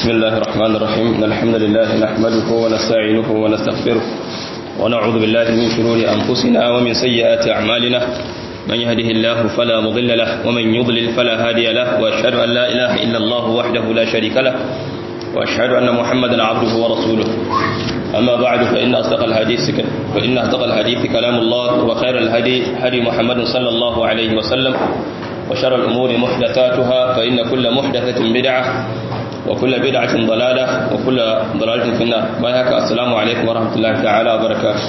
بسم الله الرحمن الرحيم إن الحمد لله نحمده ونستعينه ونستغفره ونعوذ بالله من شرور أنفسنا ومن سيئات أعمالنا من يهده الله فلا مضل له ومن يضلل فلا هادي له وأشهد أن لا إله إلا الله وحده لا شريك له وأشهد أن محمدا عبده ورسوله أما بعد فإن أصدق الحديث فإن أصدق الحديث كلام الله وخير الهدي هدي محمد صلى الله عليه وسلم وشر الأمور محدثاتها فإن كل محدثة بدعة وكل بدعة ضلالة وكل ضلالة في النار بايهك السلام عليكم ورحمة الله تعالى وبركاته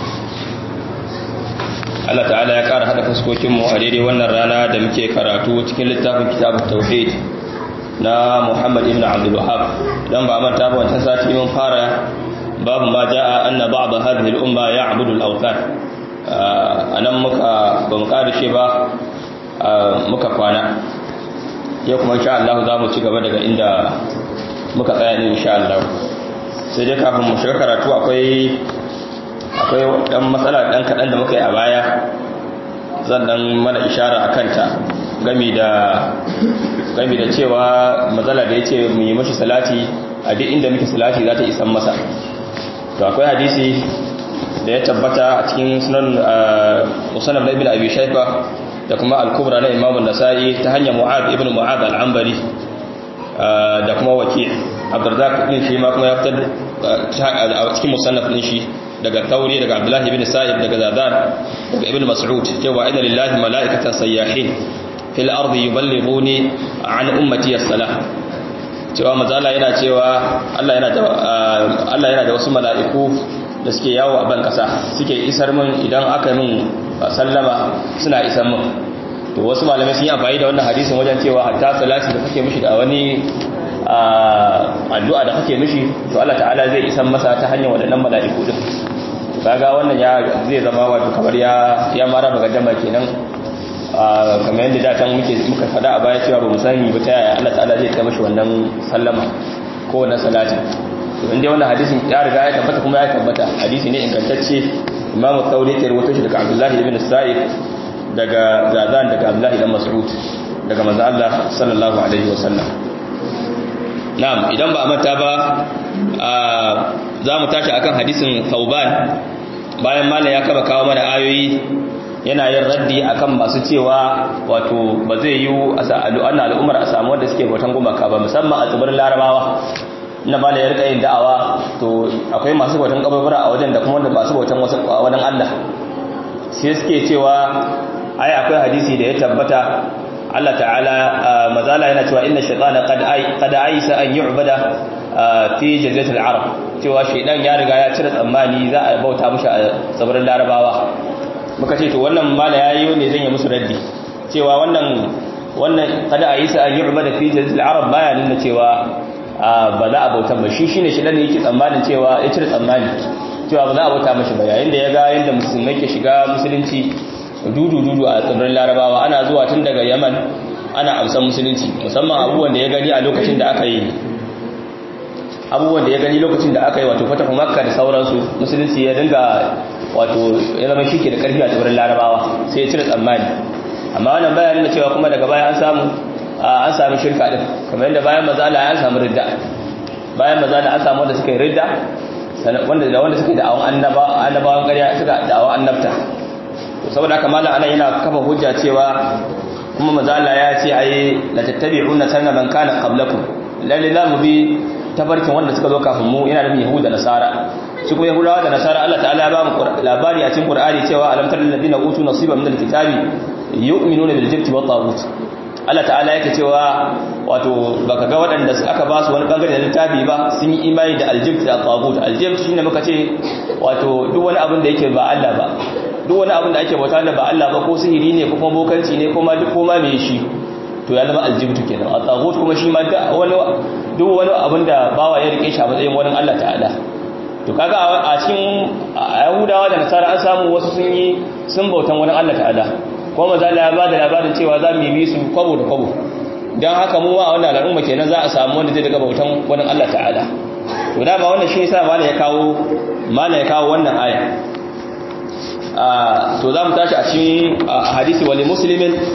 Allah ta'ala ya ƙara haɗa fuskokinmu a daidai wannan rana da muke karatu cikin littafin kitabun tauhid na Muhammad ibn Abdul Wahhab dan ba manta ba wancan sati mun fara babu ma jaa anna ba'd hadhihi al-umma ya'budu al-awthan anan muka ba mu karishe ba muka kwana yau kuma insha Allah za mu ci gaba daga inda muka tsaya din insha Allah sai dai kafin mu shiga karatu akwai akwai dan matsala dan kadan da muka yi a baya zan dan mana ishara akan ta gami da gami da cewa matsala da yace mu yi mashi salati a duk inda muke salati za ta isan masa to akwai hadisi da ya tabbata a cikin sunan musannaf ibn abi shayba da kuma al-kubra na imam an-nasa'i ta hanyar mu'ad ibn mu'ad al-anbari da kuma waki abdurrazzaq din shi ma kuma ya fitar a cikin musannaf din shi daga tauri daga abdullahi ibn sa'id daga zadan daga ibn mas'ud cewa inna lillahi mala'ikatan sayyahin fil ardi yuballighuni an ummati as-salah cewa mazala yana cewa Allah yana da Allah yana da wasu mala'iku da suke yawo a ban kasa suke isar min idan aka min sallama suna isar min to wasu malamai sun yi amfani da wannan hadisin wajen cewa hatta salati da kake mishi da wani addu'a da kake mishi to Allah ta'ala zai isar masa ta hanyar waɗannan mala'iku din kaga wannan ya zai zama wato kamar ya ya mara magaddama kenan kamar yadda da can muke muka fada a baya cewa ba mu sani ba ta yaya Allah ta'ala zai kai mishi wannan sallama ko wannan salati to inda wannan hadisin ya riga ya tabbata kuma ya tabbata hadisi ne ingantacce Imam Thawri ke rawaito shi daga Abdullah ibn Sa'id daga Zazan daga Abdullah ibn Mas'ud daga manzo Allah sallallahu alaihi wasallam na'am idan ba a manta ba za mu tashi akan hadisin Thauban bayan malam ya kaba kawo mana ayoyi yana yin raddi akan masu cewa wato ba zai yi ana al'ummar a samu wanda suke bautan gumaka ba musamman a tsibirin larabawa na ba da ya rika yin da'awa to akwai masu bautan kabarbara a wajen da kuma wanda masu bautan wani allah sai suke cewa ai akwai hadisi da ya tabbata Allah ta'ala mazala yana cewa inna shaytana qad qad aisa an yu'bada fi jaziratil arab cewa shaydan ya riga ya cire tsammani za a bauta mushi a tsibirin larabawa muka ce to wannan mala yayi ne zan yi musu raddi cewa wannan wannan kada a yi sa an yu'bada fi jazil arab baya nuna cewa ba za a bauta ba shi shine shi dan yake tsammanin cewa ya cire tsammani cewa ba za a bauta mashi ba yayin da ya ga yanda musulmai ke shiga musulunci dudu dudu a tsibirin larabawa ana zuwa tun daga yaman ana amsan musulunci musamman abubuwan da ya gani a lokacin da aka yi abubuwan da ya gani lokacin da aka yi wato fatahu makka da sauransu musulunci ya dinga wato ya zama shi ke da karfi a tsibirin larabawa sai ya cire tsammani amma wannan bayan nuna cewa kuma daga baya an samu an samu shirka din kamar yadda bayan mazala an samu ridda bayan mazala an samu wanda suka yi ridda wanda da wanda suka yi da'awan annabawan ƙarya suka da'awan annabta saboda haka malam anan yana kafa hujja cewa kuma mazala ya ce ai la tattabi'una sanna man kana qablakum lalle za mu bi tabarkin wanda suka zo kafin mu yana da yahuda nasara su kuma yahudawa da nasara Allah ta'ala ya ba mu labari a cikin qur'ani cewa alam taral ladina utu nasiban min alkitabi yu'minuna bil jibti wat taghut Allah ta'ala yake cewa wato baka ga waɗanda aka ba su wani bangare da littafi ba sun yi imani da aljibt da taghut aljibt shine muka ce wato duk wani abin da yake ba Allah ba duk wani abin da ake bauta da ba Allah ba ko sihiri ne ko kuma bokanci ne kuma duk koma me shi to ya zama aljibtu kenan a tsagot kuma shi ma wani duk wani abin da bawa ya rike shi a matsayin wani Allah ta'ala to kaga a cikin yahudawa da nasara an samu wasu sun yi sun bautan wani Allah ta'ala kuma maza ya ba da labarin cewa za mu yi su kwabo da kwabo don haka mu ma a wannan al'umma kenan za a samu wanda zai daga bautan wani Allah ta'ala to dama wannan shi yasa mala ya kawo mala ya kawo wannan aya to za mu tashi a cikin hadisi wali muslimin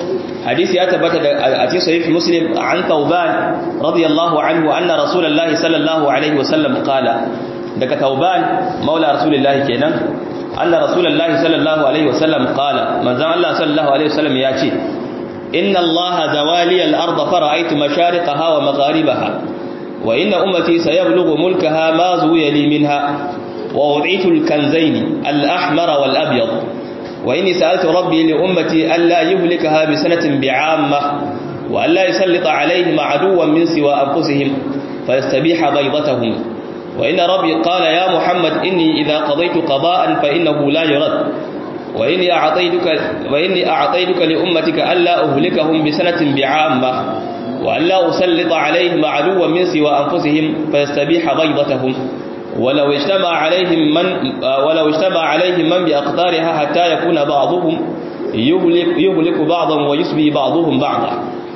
hadisi ya tabbata da a cikin sahih muslim an tauban radiyallahu anhu anna rasulullahi sallallahu alaihi wasallam qala daga tauban maula rasulullahi kenan anna rasulullahi sallallahu alaihi wasallam qala manzon Allah sallallahu alaihi wasallam ya ce inna allaha zawali al-ardh fara'aytu mashariqaha wa magharibaha wa inna ummati sayablughu mulkaha ma zuwiya li minha wa ud'itu al-kanzayn al-ahmar wal-abyad wa inni sa'altu rabbi li ummati alla yuhlikaha bi sanatin bi'amma wa alla yusallita 'alayhim 'aduwwan min siwa anfusihim fayastabiha baydatahum وإن ربي قال يا محمد إني إذا قضيت قضاء فإنه لا يرد وإني أعطيتك, وإني أعطيتك لأمتك ألا أهلكهم بسنة بعامة وألا أسلط عليهم عدوا من سوى أنفسهم فيستبيح بيضتهم ولو اجتمع عليهم من ولو اجتمع عليهم من بأقطارها حتى يكون بعضهم يهلك, يهلك بعضا ويسبي بعضهم بعضا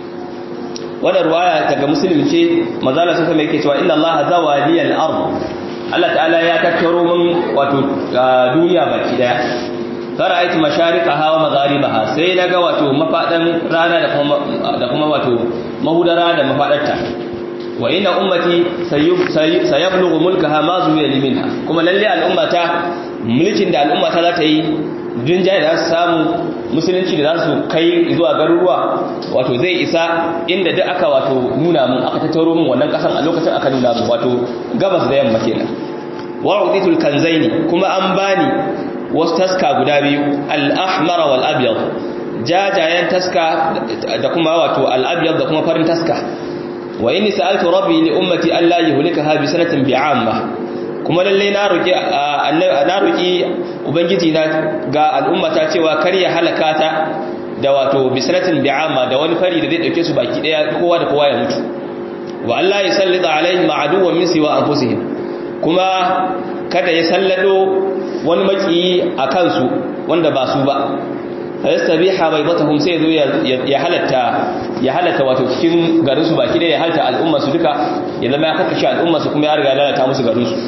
wannan ruwaya daga muslim ce manzala sun sama yake cewa inna allaha zawaliyal ard Allah ta'ala ya tattaro min wato duniya baki daya fara aiti masharikaha wa magharibaha sai naga wato mafadan rana da kuma da kuma wato mahudara da mafadarta wa inna ummati sayablughu mulkaha ma zuwiya liminha kuma lalle al'ummata mulkin da al'ummata za ta yi jinjaye da za su samu musulunci da za su kai zuwa garuruwa wato zai isa inda duk aka wato nuna mun aka tattaro mun wannan kasan a lokacin aka nuna mun wato gabas da yamma kenan wa uditul kanzaini kuma an bani wasu taska guda biyu al-ahmar wal abyad jajayen taska da kuma wato al-abyad da kuma farin taska wa inni sa'altu rabbi li ummati alla yuhlikaha bi sanatin bi'amma kuma lalle na roki na roki ubangiji na ga al'ummata cewa kar ya halaka ta da wato bisratin bi'ama da wani fari da zai dauke su baki daya kowa da kowa ya mutu wa Allah ya sallita alaihim aduwwan min siwa anfusihim kuma kada ya sallado wani maki a kansu wanda ba su ba fayastabiha baydatahum sai zo ya halatta ya halatta wato cikin garin su baki daya ya halatta al'umma su duka ya zama ya kakkashe al'umma su kuma ya riga lalata musu garin su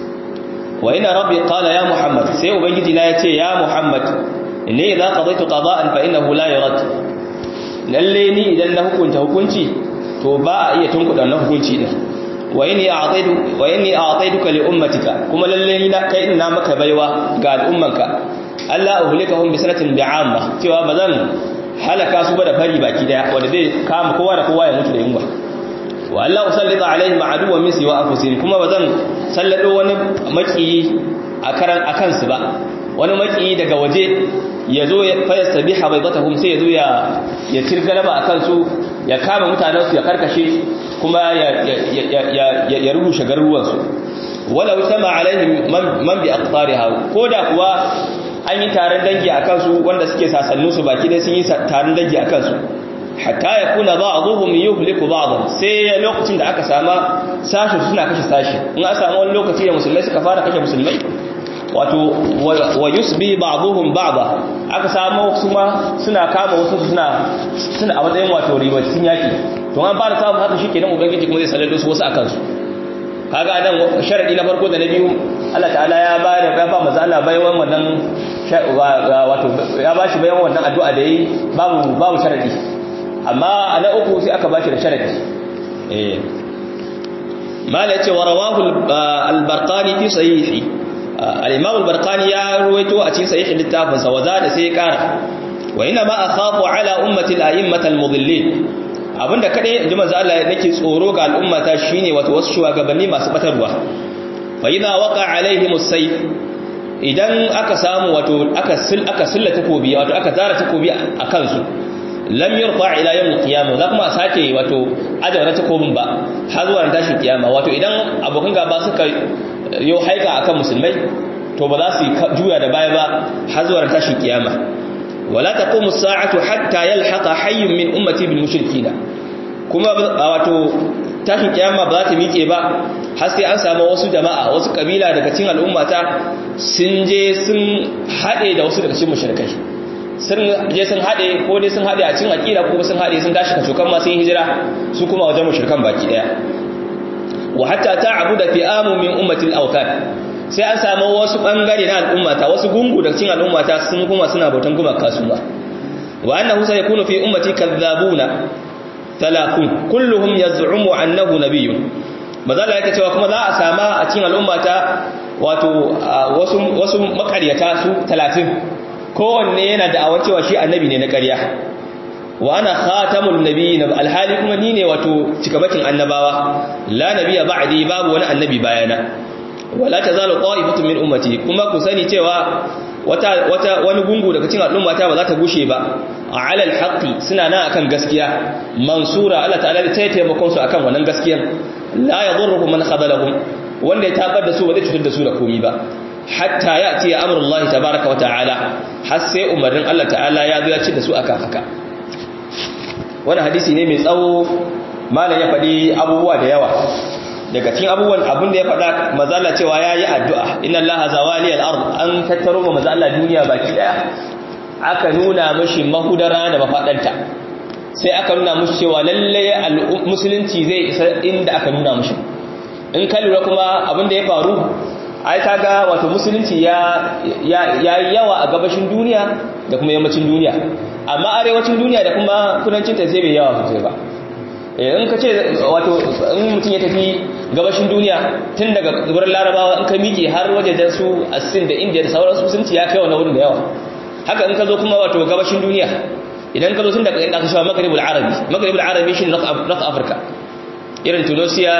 wa ina rabbi qala ya muhammad sai ubangiji na yace ya muhammad inni idza qadaytu qada'an fa innahu la yurad lalle ni idan na hukunta hukunci to ba a iya tunkuda na hukunci din wa inni a'taitu wa inni a'taituka li ummatika kuma lalle ni na kai ina maka baiwa ga al'ummanka Allah uhlikahum bi sanatin bi'amma cewa bazan halaka su ba da fari baki daya wanda zai kama kowa da kowa ya mutu da yunwa wa Allah usallita alaihim aduwwan min siwa anfusihim kuma bazan sallado wani maki a karan akan su ba wani maki daga waje yazo ya fayasta biha baydatahum sai yazo ya ya tirgalaba akan su ya kama mutanen su ya karkashe kuma ya ya ya rubushe garuruwan su wala usama alaihim man bi aqtariha koda kuwa an yi taron dangi akan su wanda suke sasannu su baki dai sun yi taron dangi akan su hatta ya kuna ba'dhum yuhliku ba'dhan sai lokacin da aka sama sashi suna kashe sashi in aka samu wani lokaci da musulmai suka fara kashe musulmai wato wa yusbi ba'dhum ba'dha aka samu kuma suna kama wasu suna suna a matsayin wato ribacin yaki to an fara samu haka shikenan ubangiji kuma zai sallado su wasu akan su kaga nan sharadi na farko da na biyu Allah ta'ala ya ba da ya ba manzo Allah bayan wannan wato ya ba shi bayan wannan addu'a da yi babu babu sharadi amma a na uku sai aka bashi da sharadi eh mala yace wa rawahu al-barqani fi sahihi al-imam al-barqani ya ruwaito a cikin sahihi littafin sa wazada sai ya kara wa inna ma akhafu ala ummati al-a'immat al-mudillin abinda kadai ji manzo Allah nake tsoro ga al'ummata shine wato wasu shugabanni masu batarwa fa idza waqa alaihim as-sayf idan aka samu wato aka sil aka silla takobi wato aka zara takobi akan su lam yurfa ila yawm al-qiyamah za kuma a sake wato ajawar takobin ba har zuwa tashin kiyama wato idan abokan gaba suka yo haika akan musulmai to ba za su juya da baya ba har zuwa tashin kiyama wala taqumu as-sa'atu hatta yalhaqa hayyun min ummati bil mushrikeen kuma wato tashin kiyama ba za ta miƙe ba har sai an samu wasu jama'a wasu kabila daga cikin al'ummata sun je sun haɗe da wasu daga cikin mushrikai sun je sun haɗe ko dai sun haɗe a cikin aƙida ko sun haɗe sun tashi kacokan ma sun hijira su kuma wajen mushrikan baki ɗaya wa hatta ta'budu fi'amu min ummati al-awtan sai an samu wasu bangare na al'ummata wasu gungu daga cikin al'ummata sun kuma suna bautan gumaka su ba wa annahu sayakunu fi ummati kadhabuna thalathun kulluhum yaz'umu annahu nabiyyun mazala yake cewa kuma za a sama a cikin al'ummata wato wasu wasu makaryata su 30 kowanne yana da awar cewa shi annabi ne na ƙarya wa ana khatamul nabiyyin alhali kuma ni ne wato cikamakin annabawa la nabiyya ba'di babu wani annabi bayana wala tazalu qa'ifatun min ummati kuma ku sani cewa wata wata wani gungu daga cikin al'ummata ba za ta gushe ba ala alhaqi suna nan akan gaskiya mansura Allah ta'ala da tayi taimakon su akan wannan gaskiyar la yadurruhum man khadalahum wanda ya tabar da su ba zai cutar da su da komai ba hatta ya'ti amrullahi tabaaraka wa ta'ala har sai umarnin Allah ta'ala ya zo ya ci da su akan haka wannan hadisi ne mai tsawo malam ya faɗi abubuwa da yawa daga cikin abubuwan abin da ya faɗa mazala cewa ya yi addu'a inna allaha zawali al'ard an tattaro ma mazala duniya baki ɗaya aka nuna mashi mahudara da mafaɗanta sai aka nuna mashi cewa lalle musulunci zai isa inda aka nuna mashi in ka lura kuma abin da ya faru ai kaga wato musulunci ya yi yawa a gabashin duniya da kuma yammacin duniya amma arewacin duniya da kuma kudancin ta sai bai yawa sosai ba in ka ce wato in mutum ya tafi gabashin duniya tun daga tsibirin larabawa in ka miƙe har wajen su asin da indiya da sauransu sun ci ya kai wani wurin da yawa haka in ka zo kuma wato gabashin duniya idan ka zo tun daga inda aka shawa magribul arabi magribul arabi shi north africa irin tunisia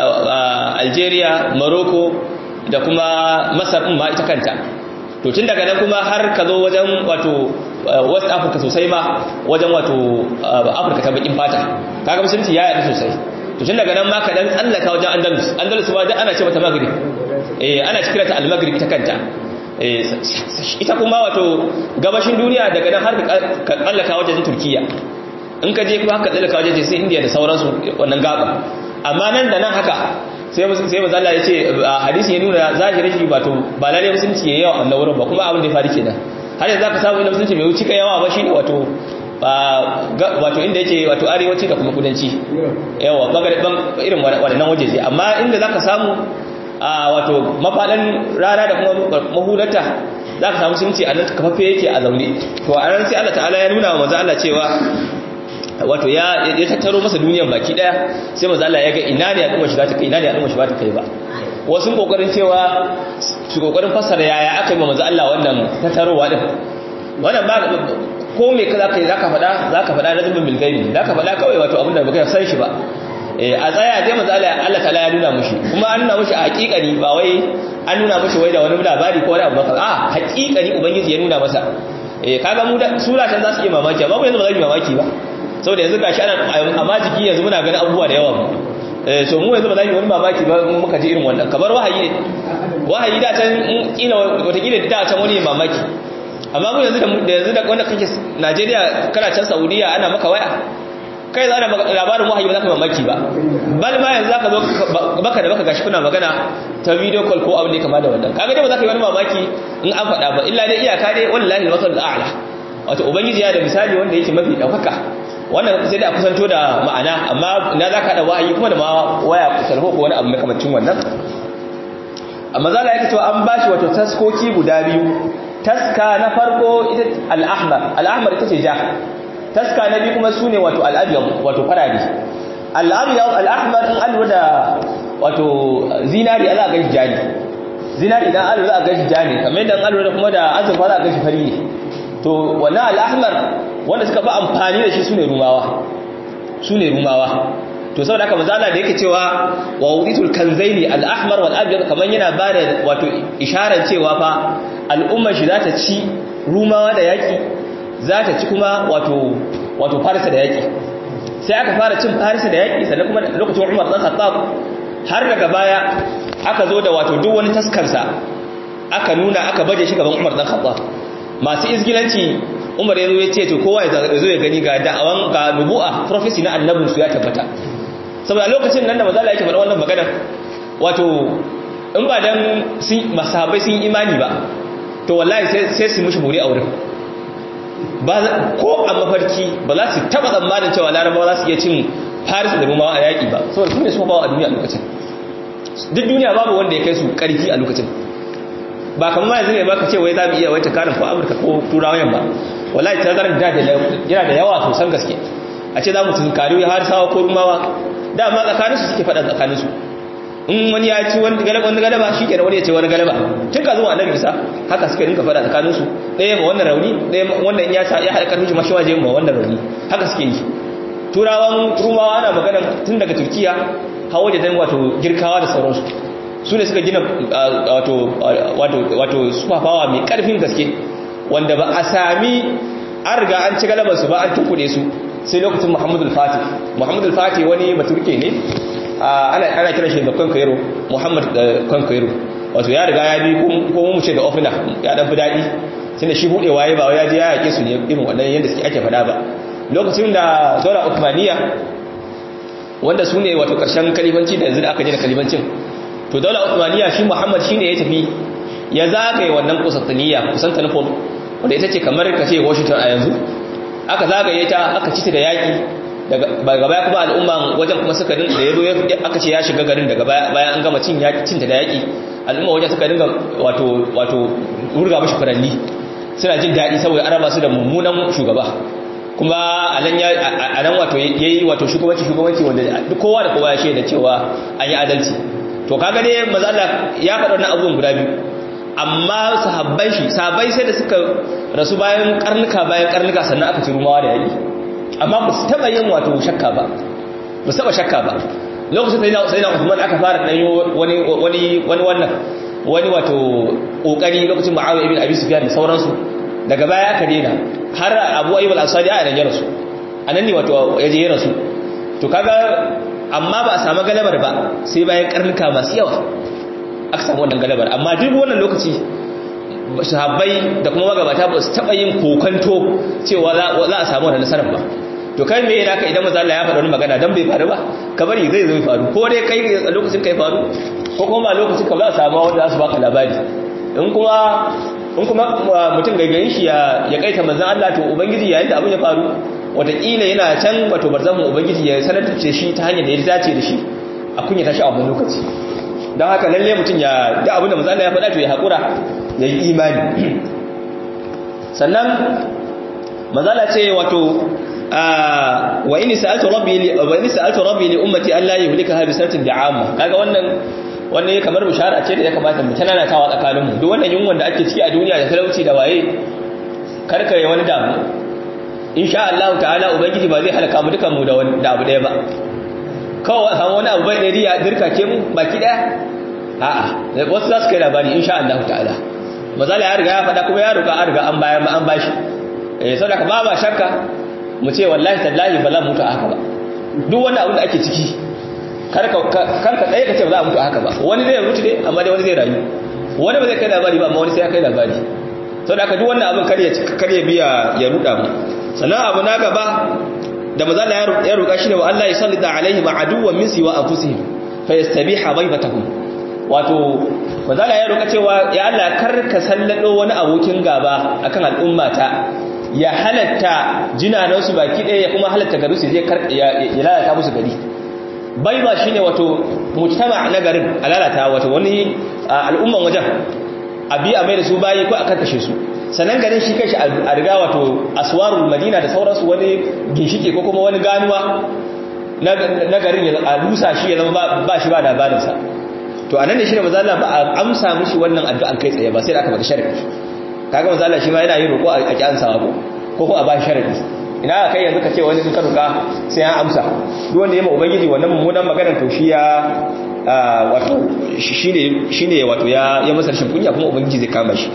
algeria morocco da kuma masar ma ita kanta to tun daga nan kuma har ka zo wajen wato west africa sosai ma wajen wato africa ta bakin fata kaga musulunci ya yadu sosai to tun daga nan ma ka dan tsallaka wajen andalus andalus ma da ana ce mata maghrib eh ana cikin ta al-maghrib ta kanta eh ita kuma wato gabashin duniya daga nan har ka tsallaka wajen turkiya in ka je kuma haka tsallaka wajen sai india da sauransu wannan gaba amma nan da nan haka sai sai manzo Allah ya ce hadisi ya nuna zahirin shi wato ba lalle musulunci ya yawa a wurin ba kuma abin da ya faru kenan har yanzu zaka samu inda musulunci bai wuce ka yawa ba shine wato wato inda yake wato arewaci da kuma kudanci yawa bangaren irin waɗannan wajeje amma inda zaka samu wato mafadan rana da kuma mahulata zaka samu musulunci a nan kafaffe yake a zaune to a ran sai Allah ta'ala ya nuna wa manzo Allah cewa wato ya ya tattaro masa duniyan baki daya sai manzo Allah ya ga ina ne al'umma shi za ta kai ina ne al'umma shi ba ta kai ba wasu kokarin cewa su kokarin fassara yaya aka yi manzo Allah wannan tattarowa din wannan ba ko me kaza kai zaka faɗa zaka faɗa na zumbin bilgaibi zaka faɗa kawai wato abin da baka san shi ba eh a tsaya dai manzo Allah Allah ta'ala ya nuna mushi kuma an nuna mushi a hakikani ba wai an nuna mushi wai da wani labari ko wani abu ba a hakikani ubangiji ya nuna masa eh kaga mu da suratan za su iya mamaki amma mu yanzu ba za mu yi mamaki ba saboda yanzu gashi ana amma jiki yanzu muna ganin abubuwa da yawa eh so mu yanzu ba za mu wani mamaki ba mu muka ji irin wannan kamar wahayi ne wahayi da can kila wata kila da can wani mamaki amma mu yanzu da yanzu da wanda kake Najeriya kana can Saudiya ana maka waya kai za ana labarin wahayi ba za ka mamaki ba bal ma yanzu zaka zo baka da baka gashi kuna magana ta video call ko abin da kama da wannan kaga dai ba za ka yi wani mamaki in an faɗa ba illa dai iyaka dai wallahi al-masal a'la wato ubangiji ya da misali wanda yake mafi daukaka wannan sai da a kusanto da ma'ana amma na za ka da wahayi kuma da ma waya kusurho ko wani abu makamancin wannan amma za la yake cewa an bashi wato taskoki guda biyu taska na farko ita al-ahmar al-ahmar ita ce ja taska na biyu kuma sune wato al-abyad wato farari al-abyad al-ahmar in alwa da wato zinari za a gashi jani zinari idan alwa za a gashi jani kamar yadda alwa da kuma da azurfa za a gashi fari ne to wannan al-ahmar wanda suka fi amfani da shi sune rumawa sune rumawa to saboda haka manzo Allah da yake cewa wa wuditul kanzaini al-ahmar wal abyad kaman yana bada wato isharar cewa fa al'ummar shi zata ci rumawa da yaki zata ci kuma wato wato farisa da yaki sai aka fara cin farisa da yaki sannan kuma lokacin Umar dan Khattab har daga baya aka zo da wato duk wani taskarsa aka nuna aka baje shi gaban Umar dan Khattab masu izgilanci Umar ya zo ya ce to kowa ya zo ya gani ga da'awan ga nubu'a prophecy na annabinsu ya tabbata saboda lokacin nan da maza Allah yake faɗa wannan magana wato in ba dan sun masahabai sun imani ba to wallahi sai su mushi buri a wurin ba ko a mafarki ba za su taba tsammanin cewa larabawa za su iya cin faris da rumawa a yaƙi ba saboda su ne su bawa a duniya a lokacin duk duniya babu wanda ya kai su ƙarfi a lokacin ba kamar ma yanzu ne ba ka ce wai za mu iya wai takarin ko amurka ko turawan ba wallahi tazarar da yana da yawa sosan gaske a ce za mu tunkari har sawa ko rumawa dama tsakaninsu suke faɗa tsakaninsu in wani ya ci wani galaba shi kenan wani ya ce wani galaba tun ka zuwa annabi isa haka suka rinka faɗa tsakaninsu ɗaya ma wannan rauni ɗaya wannan ya ya haɗa ƙarfin shi mashi waje ma wannan rauni haka suke yi turawan rumawa ana magana tun daga turkiya hawa da dan wato girkawa da sauransu su ne suka gina wato sufafawa mai ƙarfin gaske wanda ba a sami an riga an ci galabarsu ba an tukuɗe su sai lokacin muhammadu al-fatih muhammadu al-fatih wani baturke ne ana kira shi da kwankwairo muhammad kwankwairo wato ya riga ya bi ko mu ce da ofina ya dan fi daɗi sai da shi buɗewa ya ba ya je ya yake su ne irin waɗannan yadda suke ake faɗa ba lokacin da zola uthmaniya wanda su ne wato ƙarshen kalibanci da yanzu da aka je da kalibancin to daula uthmaniya shi muhammad shine ya tafi ya zagaye wannan kusantaniya kusantanopol wanda ita ce kamar ka ce washington a yanzu aka zagaye ta aka ci ta da yaƙi daga baya kuma al'umma wajen kuma suka dinga da yazo aka ce ya shiga garin daga bayan an gama cin cinta da yaƙi al'umma wajen suka dinga wato wato wurga mashi furanni suna jin daɗi saboda an raba su da mummunan shugaba kuma a nan wato ya yi wato shugabanci shugabanci wanda duk kowa da kowa ya shaida cewa an yi adalci to kaga dai maza Allah ya faɗa wannan abubuwan guda biyu amma sahabban shi sahabbai sai da suka rasu bayan karnuka bayan karnuka sannan aka ci rumawa da yaƙi amma ba su taɓa yin wato shakka ba ba su taɓa shakka ba lokacin da sai na Uthman aka fara ɗanyo wani wani wani wannan wani wato ƙoƙari lokacin Muawiya ibn Abi Sufyan da sauransu daga baya aka daina har Abu Ayyub al-Ansari a nan ya rasu anan ne wato ya je ya rasu to kaga amma ba a samu galabar ba sai bayan karnuka masu yawa aka samu wannan galabar amma duk wannan lokaci sahabbai da kuma magabata ba su taɓa yin kokanto cewa za a samu wannan nasarar ba to kai me yana ka idan maza Allah ya faɗa wani magana dan bai faru ba ka bari zai zo faru ko dai kai a lokacin kai faru ko kuma ba lokacin ka za a samu wanda za su baka labari in kuma in kuma mutum gaigayin shi ya ya kaita manzon Allah to ubangiji yayin da abin ya faru wataƙila yana can wato barzamun ubangiji ya sanar da shi ta hanyar da ya dace da shi a kunya tashi a wannan lokaci don haka lalle mutum ya da abin da manzon Allah ya faɗa to ya haƙura ya yi imani sannan mazala ce wato wa ini sa'altu rabbi li wa ini sa'altu rabbi li ummati alla yuhlikaha bi sanatin da'ama kaga wannan wannan kamar bishara ce da ya kamata mu tana tawa tsakanin mu duk wannan yunwan da ake ciki a duniya da talauci da waye karkare wani damu insha Allah ta'ala ubangiji ba zai halaka mu dukan mu da wani da abu daya ba kawai samu wani abu bai da riya dirka ke mu baki daya a'a wasu za su kai labari insha Allah ta'ala mazala ya riga ya faɗa kuma ya roƙa an riga an bayar an bashi eh saboda ka ba ba shakka mu ce wallahi tallahi ba za mu mutu a haka ba duk wani abu da ake ciki kar ka kar ka tsaye ka ce ba za a mutu a haka ba wani zai mutu ne amma dai wani zai rayu wani ba zai kai labari ba amma wani sai ya kai labari saboda ka duk wannan abin kar ya kar ya biya ya ruda mu sannan abu na gaba da mazala ya roƙa shi ne wa Allah ya sallita alaihi ma'aduwan min siwa anfusihim fa yastabiha baybatahum wato mazala ya roƙa cewa ya Allah kar ka sallado wani abokin gaba akan al'ummata ya halatta jinanansu baki ɗaya ya kuma halatta garu su zai ya lalata musu gari bai ba shi ne wato mujtama na garin a lalata wato wani al'umman wajen abi a mai da su bayi ko a karkashe su sannan garin shi kanshi a riga wato aswarul madina da sauransu wani ginshike ko kuma wani ganuwa na garin a rusa shi ya zama ba shi ba labarinsa to anan ne shi ne mazala ba a amsa mishi wannan addu'an kai tsaye ba sai da aka bada sharadi kaga mazala shi ma yana yin roƙo a ki ansawa ko ko ko a ba sharadi ina kai yanzu ka ce wani ka roƙa sai an amsa duk wanda ya ma ubangiji wannan mummunan maganar to shi ya wato shine shine wato ya ya masa rashin kunya kuma ubangiji zai kama shi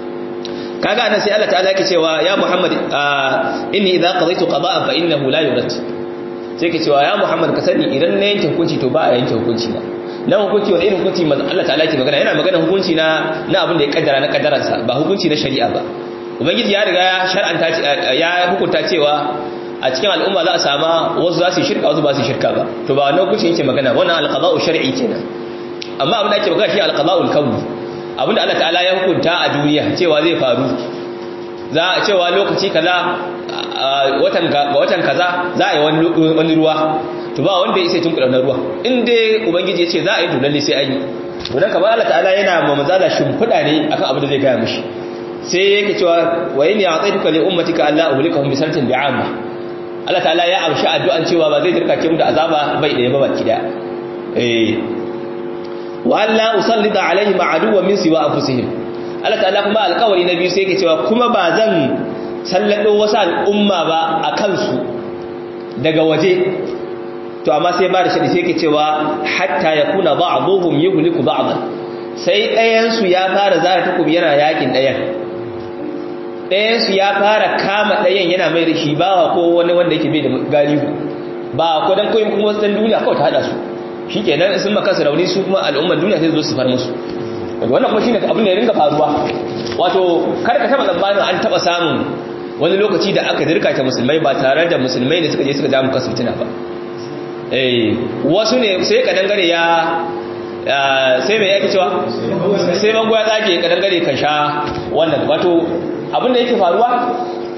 kaga anan sai Allah ta'ala yake cewa ya Muhammad inni idza qadaytu qada'an fa innahu la yurad sai ke cewa ya Muhammad ka sani idan na yanke hukunci to ba a yanke hukunci na na hukunci wani irin hukunci Allah ta'ala ke magana yana magana hukunci na na abin da ya kaddara na kaddaransa ba hukunci na shari'a ba ubangiji ya riga ya shar'anta ya hukunta cewa a cikin al'umma za a sama wasu za su shirka wasu ba su shirka ba to ba wannan hukunci yake magana wannan alqada'u shar'i kenan amma abin da ake magana shi alqada'ul kauni abin da Allah ta'ala ya hukunta a duniya cewa zai faru za a cewa lokaci kaza watan ga watan kaza za a yi wani ruwa to ba wanda ya isa tun kudanar ruwa in dai ubangiji ya ce za a yi to lalle sai an yi to dan kamar Allah ta'ala yana ma manzala shimfiɗa ne akan abin da zai gaya mishi sai yake cewa wa inni a'taytuka li ummatika alla uhlikahum bi sanatin bi'amma Allah ta'ala ya amshi addu'an cewa ba zai dirka mu da azaba bai da ba baki da eh wa alla usallita alaihim aduwwan min siwa anfusihim Allah ta'ala kuma alƙawari na biyu sai yake cewa kuma ba zan sallado wasu al'umma ba a kansu daga waje to amma sai ba da shaɗi sai ke cewa hatta ya kuna ba abubuwan yi huliku ba abin sai ɗayansu ya fara zara takobi yana yakin ɗayan ɗayansu ya fara kama ɗayan yana mai da shi bawa ko wani wanda yake bai da galihu ba ko don koyin kuma wasu duniya kawai ta haɗa su shi ke nan sun maka su rauni su kuma al'ummar duniya sai zo su far musu wannan kuma shi ne abin da ya ringa faruwa wato kar ka taɓa tsammanin an taɓa samun wani lokaci da aka dirkata musulmai ba tare da musulmai da suka je suka ja muka su fitina ba eh wasu ne sai ka dangare ya sai mai yake cewa sai bango ya tsage ka dangare ka sha wannan wato abin da yake faruwa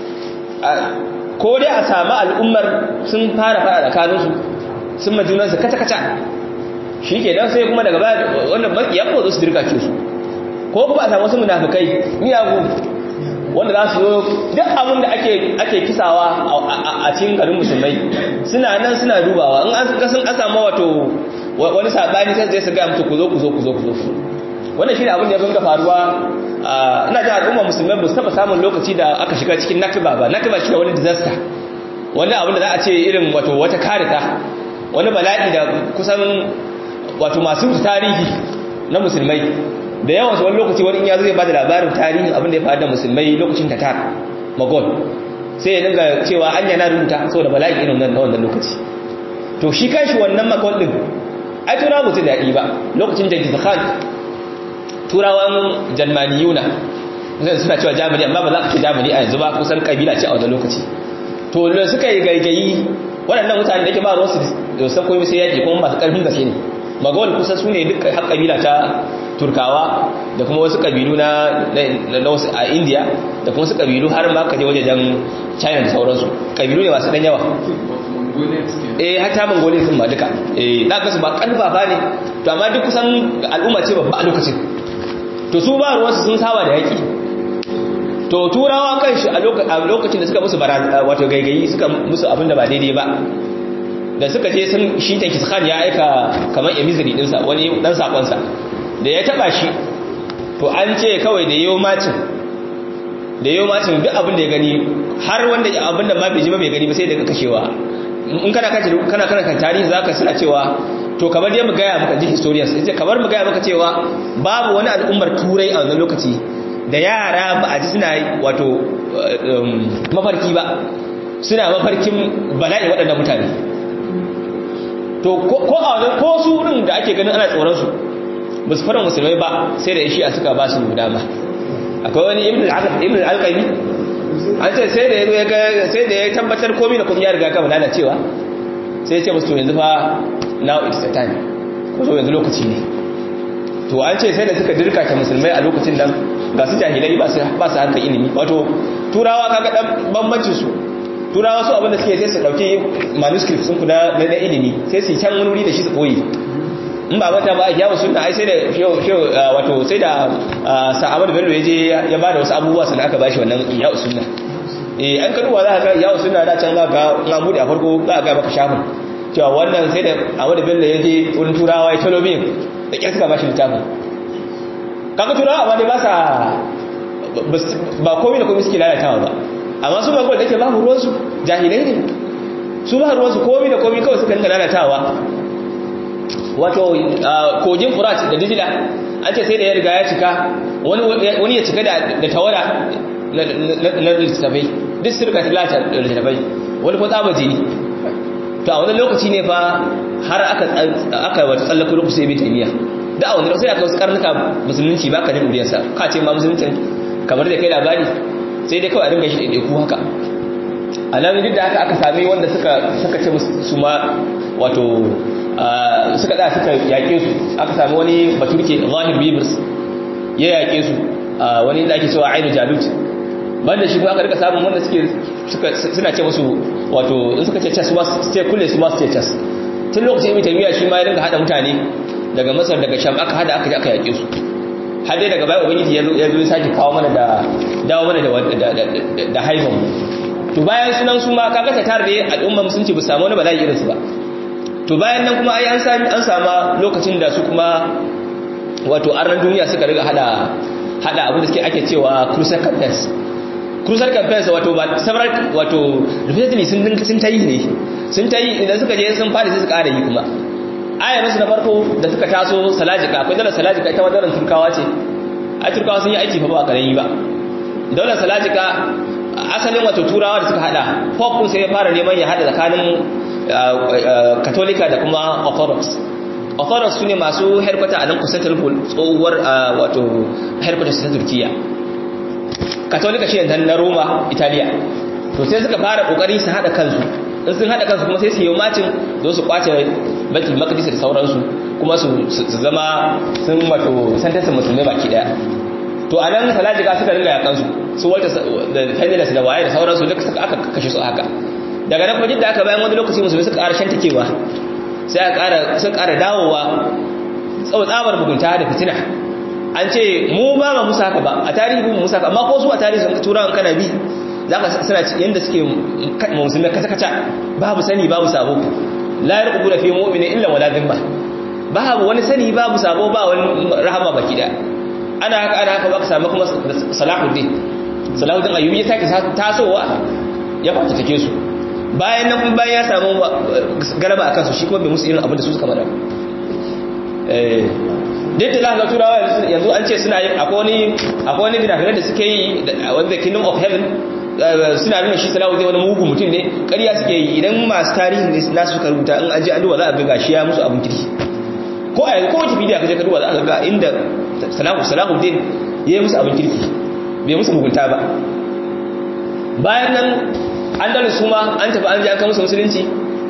ko dai a samu al'ummar sun fara fara tsakaninsu sun majunansu kata-kata shi ke don sai kuma daga baya wannan makiyan ko su dirkace su ko kuma a samu wasu munafukai miyagu wanda za su zo duk abin da ake kisawa a cikin garin musulmai suna nan suna dubawa in an kasan an samu wato wani sabani sai zai su ga mutu ku zo ku zo ku zo ku zo wannan shi ne abin da ya ringa faruwa ina jin al'umma musulmai ba su taba samun lokaci da aka shiga cikin nakiba ba nakiba shi wani disaster wani abin da za a ce irin wato wata karita wani bala'i da kusan wato masu tarihi na musulmai da yawan su wani lokaci wani ya zai ba da labarin tarihin abin da ya faru da musulmai lokacin tatar magol sai ya dinga cewa an yana rubuta saboda bala'i irin nan na wannan lokaci to shi kanshi wannan magol din ai tura mutu daɗi ba lokacin jangis khan turawan jarmaniyuna suna cewa jamani amma ba za ka ce jamani a yanzu ba kusan kabila ce a wannan lokaci to da suka yi gaigayi waɗannan mutane da ke ba ruwansu da san komai sai yaƙi kuma masu ƙarfin gaske ne magawal kusa su ne duk har kabila ta turkawa da kuma wasu kabilu na wasu a india da kuma wasu kabilu har ma ka je wajejen china da sauransu kabilu ne masu ɗan yawa eh hata mongolia sun ma duka eh da kasu ba ƙarfafa ne to amma duk kusan al'umma ce babba a lokacin to su ba ruwansu sun saba da yaƙi to turawa kan shi a lokacin da suka musu wato gaigayi suka musu abin da ba daidai ba da suka je sun shi ta khan ya aika kamar emiziri dinsa wani dan sakonsa da ya taba shi to an ce kawai da yau macin da yau macin duk abin da ya gani har wanda abin da ma bai ji ba bai gani ba sai daga kashewa in kana kace kana kana kan tarihi zaka suna cewa to kamar dai mu gaya maka ji historians sai kamar mu gaya maka cewa babu wani al'ummar turai a wannan lokaci da yara ba a ji suna wato mafarki ba suna mafarkin bala'i waɗannan mutane to ko a wajen ko su wurin da ake ganin ana tsoron su ba su fara musulmai ba sai da shi a suka ba su dama akwai wani ibn al-alqami an ce sai da ya ga sai da ya tabbatar komai da komai ya riga gama lalacewa sai ya ce musu to yanzu fa now it's the time ko so yanzu lokaci ne to an ce sai da suka dirka ta musulmai a lokacin nan ga su jahilai ba su ba su harkar ilimi wato turawa kaga dan bambancin su turawa su abinda suke sai su dauki manuscript sun kuna na ilimi sai su can wani wuri da shi su koyi in ba mata ba yawo sunna ai sai da wato sai da sa'amar bello yaje ya bada wasu abubuwa sannan aka bashi wannan yawo sunna eh an kaduwa za ka ga yawo sunna da can za ka na bude a farko za ka ga maka shafin cewa wannan sai da Ahmad Bello yaje wurin turawa ya talo bin da kyar suka bashi littafin kaga turawa amma dai ba sa ba komai da komai suke lalatawa ba amma su ba da ke babu ruwansu jahilai ne su ba ruwansu komi da komi kawai suka lalatawa wato kogin furat da dijila an ce sai da ya riga ya cika wani ya cika da tawara na littattafai duk su rika tilata da littattafai wani ko tsaba jini to a wani lokaci ne fa har aka wata tsallaka lokaci sai bai taimiya da a wani lokaci aka wasu karnuka musulunci ba ka jin uriyarsa ka ce ma musuluncin kamar da kai labari sai dai kawai a dinga shi ɗaiɗaiku haka a nan duk da haka aka sami wanda suka ce su ma wato suka da suka yaƙe su aka sami wani baturke zahir bibis ya yaƙe su wani da ake cewa ainu jalut banda shi aka rika samun wanda suke suna ce musu wato in suka ce cas su ce kulle su masu ce cas tun lokacin ibn taymiya shi ma ya dinga hada mutane daga masar daga sham aka hada aka je aka yaƙe su har dai daga baya ubangiji ya zo ya sake kawo mana da dawo mana da da haifan mu to bayan sunan su ma kaga ta tare da al'umma musulunci ba samu wani bala'i irin su ba to bayan nan kuma ai an sami an sama lokacin da su kuma wato arnan duniya suka riga hada hada abin da suke ake cewa cruiser campaigns cruiser campaigns wato ba several wato repeatedly sun dinka sun tayi ne sun tayi idan suka je sun fara sai su ƙara yi kuma ayar su na farko da suka taso salajika akwai dalar salajika ita madaran turkawa ce a turkawa sun yi aiki fa ba a karen yi ba daular salajika asalin wato turawa da suka hada pope sai ya fara neman ya hada tsakanin katolika da kuma orthodox orthodox su ne masu herkwata a nan constantinople tsohuwar wato herkwata su ta turkiya katolika shi ne na roma italiya to sai suka fara kokari su hada kansu in sun hada kansu kuma sai su yi macin don su kwace baitul maqdis da sauransu kuma su zama sun wato santasin musulmai baki daya to a nan salajika suka ringa yakansu su wata da fendilas da waye da sauransu duka suka aka kashe su haka daga nan kuma da aka bayan wani lokaci musulmi suka ƙara shantakewa sai aka ƙara suka ƙara dawowa tsabar mugunta da fitina an ce mu ba ma musa haka ba a tarihi mu musa haka amma ko su a tarihi sun turawan kana bi za ka suna yadda suke musulmi kata-kata babu sani babu sabo la yarqubu da fi mu'minin illa wala dhimma babu wani sani babu sabo ba wani rahama baki da ana haka ana haka baka samu kuma salahuddin salahuddin ayyubi ya sake tasowa ya kwata take su bayan nan kuma bayan ya samu garaba akan su shi kuma bai musu irin abin da su suka bada eh duk da ga turawa yanzu an ce suna yin akwai wani akwai wani binafinan da suke yi wanda kingdom of heaven suna nuna shi salahuddin wani mugu mutum ne ƙarya suke yi idan masu tarihin nasu suka rubuta in an je an duba za a ga gashi ya musu abin kirki ko a yanzu ko wace bidiyo ka je ka duba za a ga inda salahuddin ya yi musu abin kirki bai musu mugunta ba bayan nan andalus kuma an tafi an ji an kama musu musulunci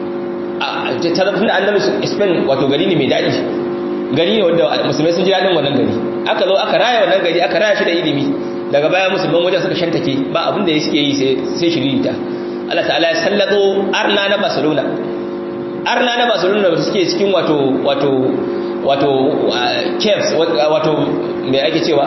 a tun da andalus spain wato gari ne mai daɗi gari ne wanda musulmai sun ji daɗin wannan gari aka zo aka raya wannan gari aka raya shi da ilimi daga baya musulman wajen suka shantake ba abin da ya suke yi sai shiririta Allah ta'ala ya sallato arna na barcelona arna na barcelona da suke cikin wato wato wato caves wato mai ake cewa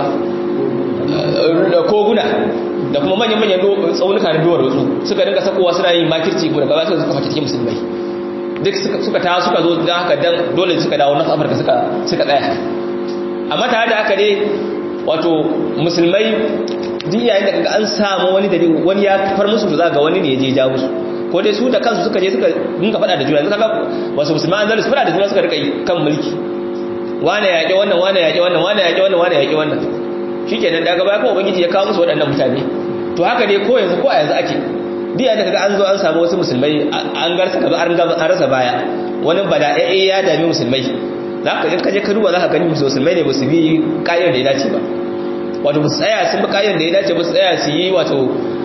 koguna da kuma manyan-manyan tsaunuka na duwar wasu suka dinga sakowa suna yin makirci ko daga basu suka fata musulmai duk suka ta suka zo don haka dan dole suka dawo north africa suka suka tsaya amma tare da haka dai wato musulmai duk yayin da kaga an samu wani dari wani ya far musu to za ga wani ne ya je ja musu ko dai su da kansu suka je suka dinga fada da juna yanzu kaga wasu musulman an zalisa fada da juna suka rika yi kan mulki wane yaƙi wannan wane yaƙi wannan wane yaƙi wannan wane yaƙi wannan shikenan daga baya ko ubangiji ya kawo musu waɗannan mutane to haka dai ko yanzu ko a yanzu ake duk yayin da kaga an zo an samu wasu musulmai an garsa kaza an rasa baya wani bada'e ya dami musulmai za ka in kaje ka duba za ka gani musulmai ne ba su bi kayan da ya dace ba wato ba su tsaya sun bi kayan da ya dace ba su tsaya su yi wato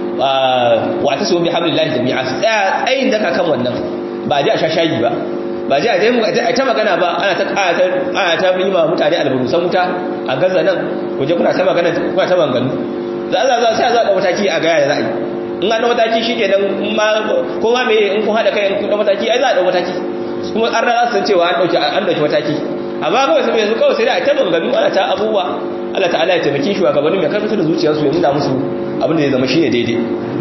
wata su bi hamdulillahi jami'a su tsaya tsayin daka kan wannan ba ji a sha shayi ba ba ji a ta magana ba ana ta ana ta yi ma mutane alburusan wuta a gaza nan waje kuna ta magana kuna ta manganu da Allah za sai za ka mataki a gaya da za a yi in an mataki shi ke nan ko ma me in kun haɗa kai in kun mataki ai za a ɗau mataki kuma an rana san cewa an ɗauki an ɗauki mataki amma kawai sai yanzu kawai sai da a ta maganganu ana ta abubuwa Allah ta'ala ya taimaki shugabannin mai karfafa da zuciyarsu ya nuna musu abin da ya zama shine daidai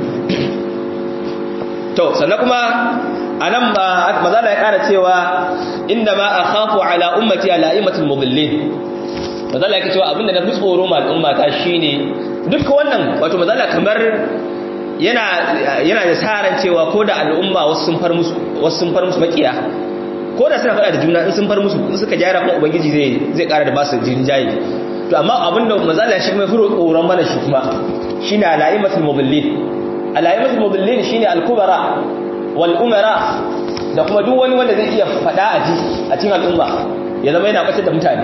to sannan kuma anan ba mazala ya kara cewa inda ma akhafu ala ummati ala imatul mudallin mazala ya cewa abinda na fi tsoro ma al'umma ta shine duk wannan wato mazala kamar yana yana da saran cewa ko da al'umma wasu sun far musu wasu sun far musu makiya ko da suna faɗa da juna in sun far musu in suka gyara kuma ubangiji zai zai kara da basu jinjaye to amma abinda mazala shi kuma furo tsoron mana shi kuma shine ala imatul mudallin ala'imatul mudallin shine al-kubara wal umara da kuma duk wani wanda zai iya fada a ji a cikin al'umma ya zama yana batar da mutane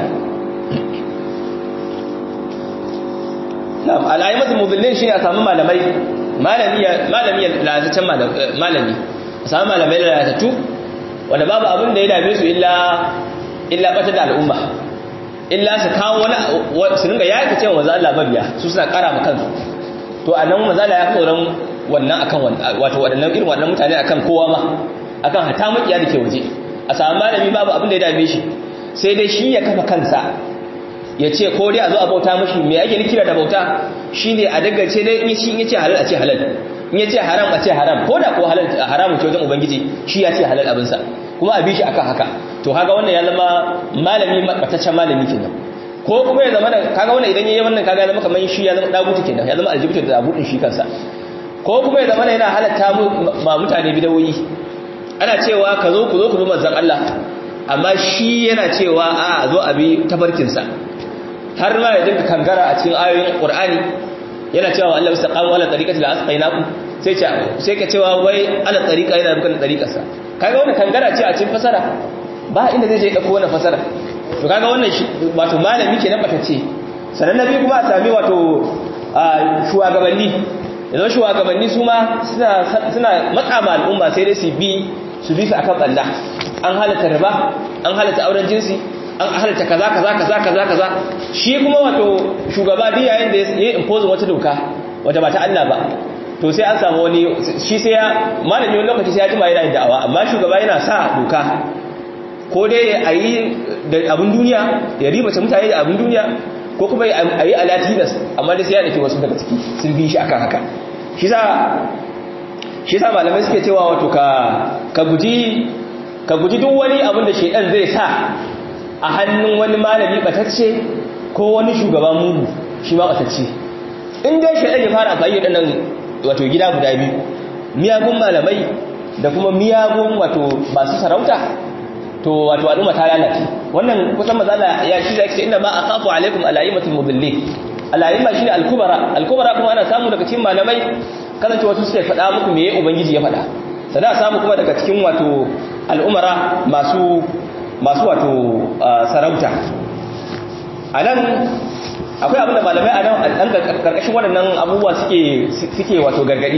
na'am ala'imatul mudallin shine a samu malamai malami malami lalataccen malami a samu malamai lalatattu wanda babu abin da ya dame su illa illa batar da al'umma illa su kawo wani su ringa yaki cewa wanzu Allah mabiya su suna kara ma kansu to a nan mazala ya tsoron wannan akan wato waɗannan irin waɗannan mutane akan kowa ma akan hata makiya da ke waje a samu malami babu abin da ya dame shi sai dai shi ya kafa kansa ya ce ko dai a zo a bauta mashi me ake nikira da bauta shine a dagace dai in shi yace halal a ce halal in yace haram a ce haram ko da ko halal haramun ce wajen ubangiji shi ya ce halal abin sa kuma a bi shi akan haka to kaga wannan ya zama malami bataccen malami kenan ko kuma ya zama kaga wannan idan yayi wannan kaga ya zama kamar shi ya zama dagutu kenan ya zama aljibtu da dabutun shi kansa ko kuma ya zama yana halatta ma mutane bidawoyi ana cewa ka zo ku zo ku bi manzon Allah amma shi yana cewa a zo a bi tafarkinsa har ma ya dinka kangara a cikin ayoyin Qur'ani yana cewa Allah bisa qamu ala tariqati la asqainakum sai ce sai ka cewa wai ala tariqa yana bukan tariqarsa kaga wannan kangara ce a cikin fasara ba inda zai je dauko wannan fasara to kaga wannan wato malami kenan batacce sanan nabi kuma a sami wato shugabanni idan shugabanni su ma suna matsa ma al'umma sai dai su bi su bi su akan balla an halatta riba an halatta auren jinsi an halatta kaza kaza kaza kaza kaza shi kuma wato shugaba duk yayin da ya impose wata doka wata ba ta Allah ba to sai an samu wani shi sai ya malami wani lokaci sai ya jima yana yin da'awa amma shugaba yana sa doka ko dai a yi da abin duniya ya ribace mutane da abin duniya ko kuma a yi alatinas amma dai sai ya ɗauki wasu daga ciki sun bi shi akan haka shi sa shi sa malamai suke cewa wato ka ka guji ka guji duk wani abin da shedan zai sa a hannun wani malami batacce ko wani shugaba mugu shi ma batacce in dai shedan ya fara amfani da nan wato gida guda biyu miyagun malamai da kuma miyagun wato masu sarauta to wato al'umma ta lalace wannan kusan mazala ya shi zai ce inda ma akhafu alaikum alaimatul mudallin alaima shine al-kubara al-kubara kuma ana samu daga cikin malamai kasance wasu suke faɗa muku meye ubangiji ya faɗa sannan samu kuma daga cikin wato al'umara masu masu wato sarauta anan akwai abinda malamai a nan karkashin waɗannan abubuwa suke suke wato gargadi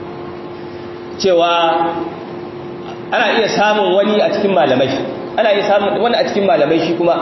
cewa ana iya samun wani a cikin malamai ana iya samun wani a cikin malamai shi kuma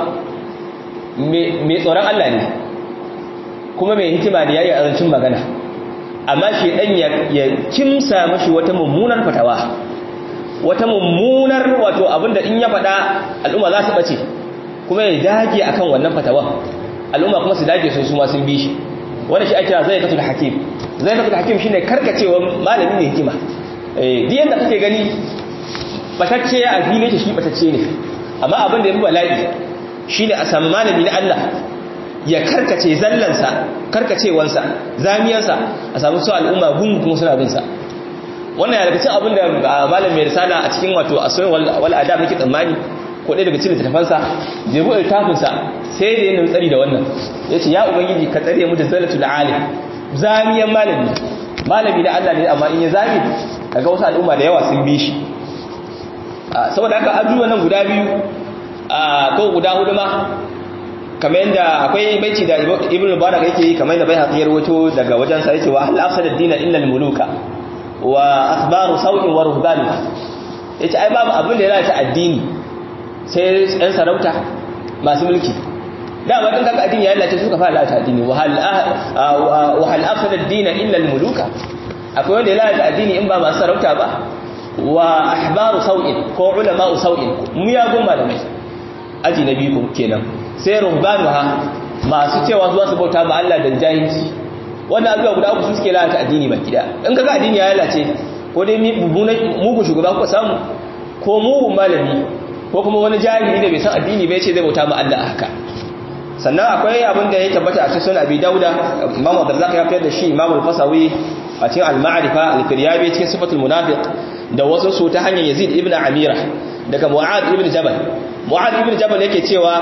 mai tsoron Allah ne kuma mai hikima da yayi azancin magana amma shi dan ya kimsa mashi wata mummunar fatawa wata mummunar wato abinda in ya faɗa al'umma za su bace kuma ya dage akan wannan fatawa al'umma kuma su dage sun su ma sun bi shi wanda shi ake kira zaikatul hakim zaikatul hakim shine karkacewa malami ne hikima eh duk yanda kake gani batacce a fili shi batacce ne amma abin da ya fi bala'i shine a san malami na Allah ya karkace zallansa karkacewansa zamiyarsa a samu su al'umma gungun kuma suna binsa wannan ya daga cikin abin da malam mai risala a cikin wato asoyin wal adab nake tsammani ko ɗaya daga cikin littafansa da ya buɗe tafinsa sai da yana tsari da wannan ya ce ya ubangiji ka tsare mu da zallatul alim zamiyan malami malami na Allah ne amma in ya zami kaga wasu al'umma da yawa sun bi shi saboda haka ajuwa nan guda biyu ko guda hudu ma kamar yadda akwai baici da ibn mubarak yake yi kamar yadda bai haƙiyar wato daga wajen sa yake wa hal afsada ad-din illa al-muluka wa akhbaru sawin wa ruhban yace ai babu abin da ya lalata addini sai ɗan sarauta masu mulki dama din kaga addini ya lalace suka fara lalata addini wa hal wa hal afsada ad-din illa al-muluka akwai wanda ya lalata addini in ba masu sarauta ba wa ahbaru sau'in ko ulama'u sau'in miyagun malamai aji na biyu kenan sai ruhbanuha masu cewa zuwa su bauta ma Allah da jahilci wannan abubuwa guda uku suke lalata addini baki da in kaga addini ya lalace ko dai mugun shugaba kuka samu ko mugun malami ko kuma wani jahili da bai san addini bai ce zai bauta ma Allah haka sannan akwai abin da ya tabbata a cikin Abi Dauda Imam Abdurrazzaq ya fitar da shi Imam Al-Fasawi a cikin Al-Ma'rifa Al-Firyabi cikin Sifatul Munafiq da wasu su ta hanyar Yazid ibn Amira daga Mu'ad ibn Jabal Mu'ad ibn Jabal yake cewa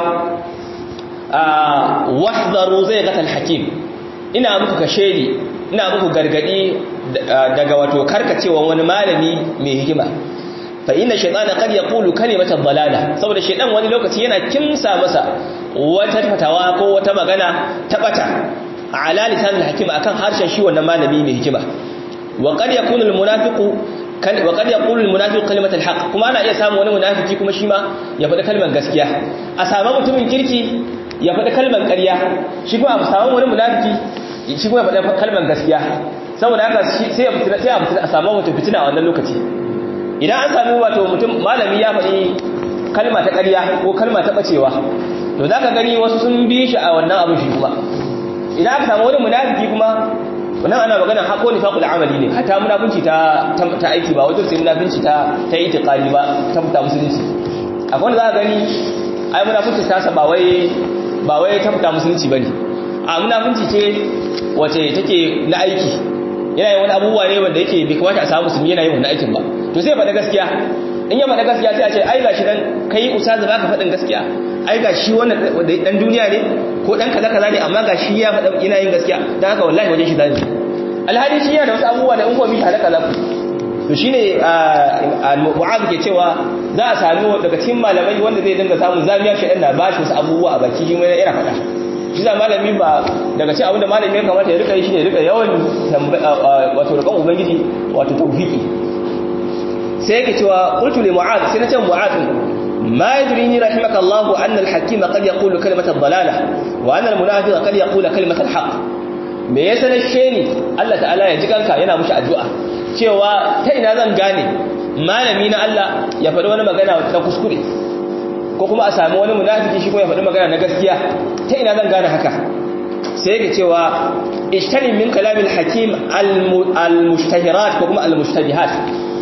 wahdaru zai gatal hakim ina muku kashedi ina muku gargadi daga wato karkacewa wani malami mai hikima fa inna shaytana qad yaqulu kalimatan dalala saboda shaytan wani lokaci yana kimsa masa wata fatawa ko wata magana ta bata ala lisan al-hakim akan harshen shi wannan malami mai hikima wa qad yakunu al-munafiqu wa qad yaqulu al-munafiqu kalimat al-haq kuma ana iya samu wani munafiki kuma shi ma ya faɗi kalmar gaskiya a samu mutumin kirki ya faɗi kalmar ƙarya shi kuma a samu wani munafiki shi kuma ya faɗi kalmar gaskiya saboda haka sai ya fitina sai a fitina a samu mutum fitina a wannan lokaci idan an sami wato mutum malami ya faɗi kalma ta ƙarya ko kalma ta bacewa to zaka gani wasu sun bi shi a wannan abin shi kuma idan aka samu wani munafiki kuma wannan ana magana hako ne faqul amali ne hatta munafinci ta ta aiki ba wajen sai munafinci ta ta itiqadi ba ta fita musulunci akwai wanda zaka gani ai munafinci ta sa ba wai ba wai ta fita musulunci bane a munafinci ce wace take na aiki yana yin wani abubuwa ne wanda yake bai kamata a samu musulmi yana yin wannan aikin ba to sai faɗa gaskiya in ya faɗa gaskiya sai a ce ai gashi dan kai ustazu baka faɗin gaskiya ai gashi wannan dan duniya ne ko dan kaza kaza ne amma gashi ya faɗa yana yin gaskiya dan haka wallahi wajen shi zai alhali shi yana da wasu abubuwa da in ko bi halaka za ku to shine al-mu'adh ke cewa za a sami daga cikin malamai wanda zai dinga samun zamiyar shedan na ba shi wasu abubuwa a baki shi mai yana faɗa shi da malami ba daga cikin abinda malami ya kamata ya rika yi shi ne rika yawan wato rikan ubangiji wato tawfiki sai yake cewa qultu li mu'adh sai na ce mu'adh ma yadrini rahimaka Allah anna al-hakima qad yaqulu kalimata ad-dalalah wa anna al-munafiqa qad yaqulu kalimata al-haqq me yasa na sheni Allah ta'ala ya ji kanka yana mushi addu'a cewa ta ina zan gane malami na Allah ya faɗi wani magana na kuskure ko kuma a sami wani munafiki shi ko ya faɗi magana na gaskiya ta ina zan gane haka sai yake cewa ishtani min kalamil hakim al-mushtahirat ko kuma al-mushtabihat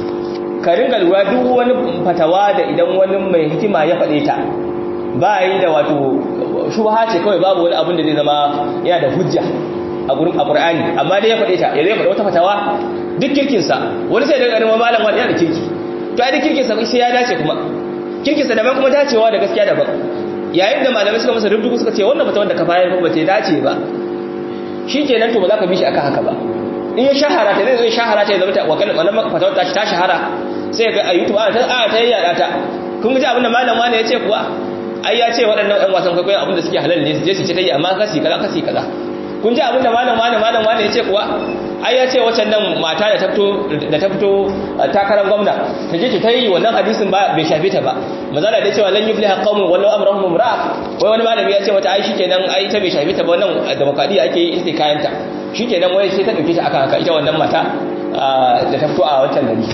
ka ringa lura duk wani fatawa da idan wani mai hikima ya faɗe ta ba yi da wato shubha ce kawai babu wani abin da zai zama yana da hujja a gurin alqur'ani amma dai ya faɗe ta ya zai faɗa wata fatawa duk kirkin sa wani sai daga ganin malam wani yana da kirki to ai duk kirkin sa sai ya dace kuma kirkin sa daban kuma dacewa da gaskiya daban yayin da malamai suka masa rubutu suka ce wannan fatawar da ka bayar ba ta dace ba shikenan to ba za ka bi shi akan haka ba in ya shahara ta zai zo shahara ta zama ta wakalin wannan fatawar ta ta shahara sai ga a YouTube ana ta ana ta yada ta kun ji abin da malam wani ya ce kuwa ai ya ce waɗannan ɗan wasan kwaikwayo abin da suke halal ne su je su ci ta yi amma kasi kaza kasi kaza kun ji abin da malam wani malam wani ya ce kuwa ai ya ce waccan nan mata da ta fito da ta fito takarar gwamna ta je ta yi wannan hadisin ba bai shafe ta ba mazala da cewa lan yufliha qaumun wallahu amrahum imra'a wai wani malami ya ce mata ai shikenan ai ta bai shafe ta ba wannan demokradiya ake yi sai kayanta shikenan wai sai ta dauke ta akan haka ita wannan mata da ta fito a wancan gari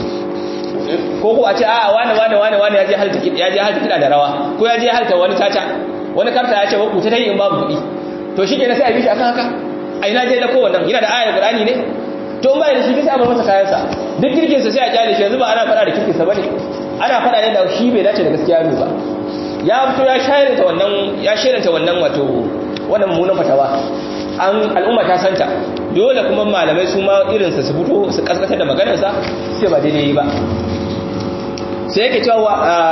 ko ko a ce a wane wane wane wane ya je halta ya je halta kida da rawa ko ya je halta wani tata wani karta ya ce ku ta tayi in babu kuɗi to shikenan sai a bi shi akan haka a ina je da ko wannan yana da ayar qur'ani ne to in bai da shi sai a bar masa kayan sa duk kirkin sa sai a kyale shi yanzu ba ana fada da kirkin sa bane ana fada ne da shi bai dace da gaskiya ne ba ya fito ya shayar ta wannan ya shayar ta wannan wato wannan mummunan fatawa an al'umma ta santa dole kuma malamai su ma irinsa su fito su kaskatar da maganarsa sai ba daidai ba sai yake cewa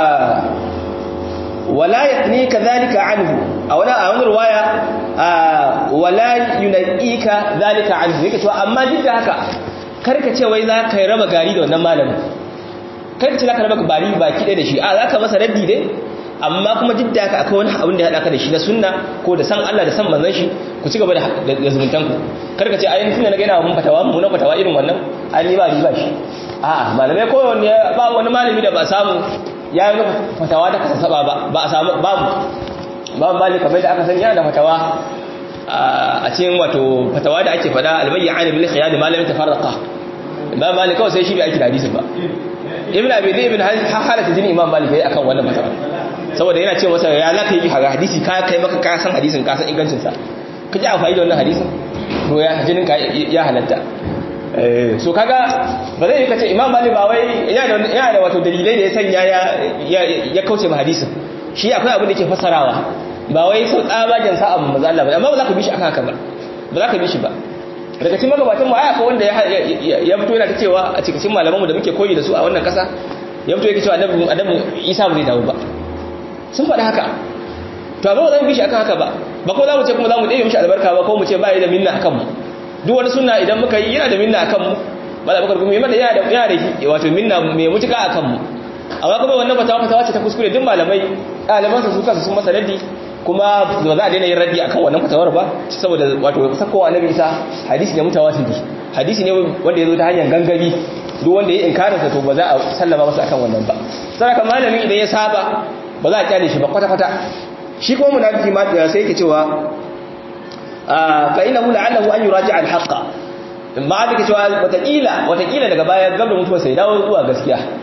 wala yaqni kadhalika anhu a wani a wani ruwaya wala yunqika dhalika anhu yake cewa amma duk da haka karka ce wai za ka raba gari da wannan malamin karka ce za ka raba gari baki ɗaya da shi a za ka masa raddi dai amma kuma duk da haka akwai wani abin da ya haɗa ka da shi na sunna ko da san Allah da san manzon shi ku ci gaba da zumuntan ku kar ka ce ayin tunda na ga yana mun fatawa mun fatawa irin wannan an yi ba riba shi a'a malamai ko wani ba wani malami da ba samu ya yi fatawa da kasa saba ba ba a samu babu babu mali kamar da aka san yana da fatawa a cikin wato fatawa da ake fada albayyan bil khiyar malamin tafarraqa ba mali kawai sai shi bai aiki da hadisin ba ibn abi zayd ibn halata jini imam malik yayi akan wannan fatawa saboda yana ce masa ya zaka yi hadisi ka kai maka ka san hadisin ka san ingancin sa ka ji amfani da wannan hadisin to ya jinin ka ya halatta eh so kaga ba zai kace imam malik ba wai yana da yana da wato dalilai da ya sanya ya ya kauce ma hadisin shi akwai abin da yake fasarawa ba wai sau tsabagen sa abu manzo Allah ba amma ba za ka bi shi akan haka ba ba za ka bi shi ba daga cikin magabatan mu aya ko wanda ya fito yana ta cewa a cikin malaman mu da muke koyi da su a wannan kasa ya fito yake cewa annabi annabi Isa ba zai dawo ba sun faɗi haka to amma ba za mu bi shi akan haka ba ba ko za mu ce kuma za mu ɗaya mishi albarka ba ko mu ce ba da minna akan mu duk wani sunna idan muka yi yana da minna akan mu mala bakar kuma yana da yana da yana da wato minna mai mutuka akan mu amma kuma wannan fatawa fatawa ce ta kuskure duk malamai ɗaliban su kansu sun masa raddi kuma ba za a daina yin raddi akan wannan fatawar ba saboda wato sakowa annabi Isa hadisi ne mutawatiri hadisi ne wanda ya zo ta hanyar gangami duk wanda ya inkarin sa to ba za a sallama masa akan wannan ba saraka malami idan ya saba ba za a kyale shi ba kwata kwata shi kuma munafiki ma da sai yake cewa fa innahu la'allahu an yuraji'a al-haqqa ma da cewa watakila watakila daga baya gaba mutuwa sai dawo zuwa gaskiya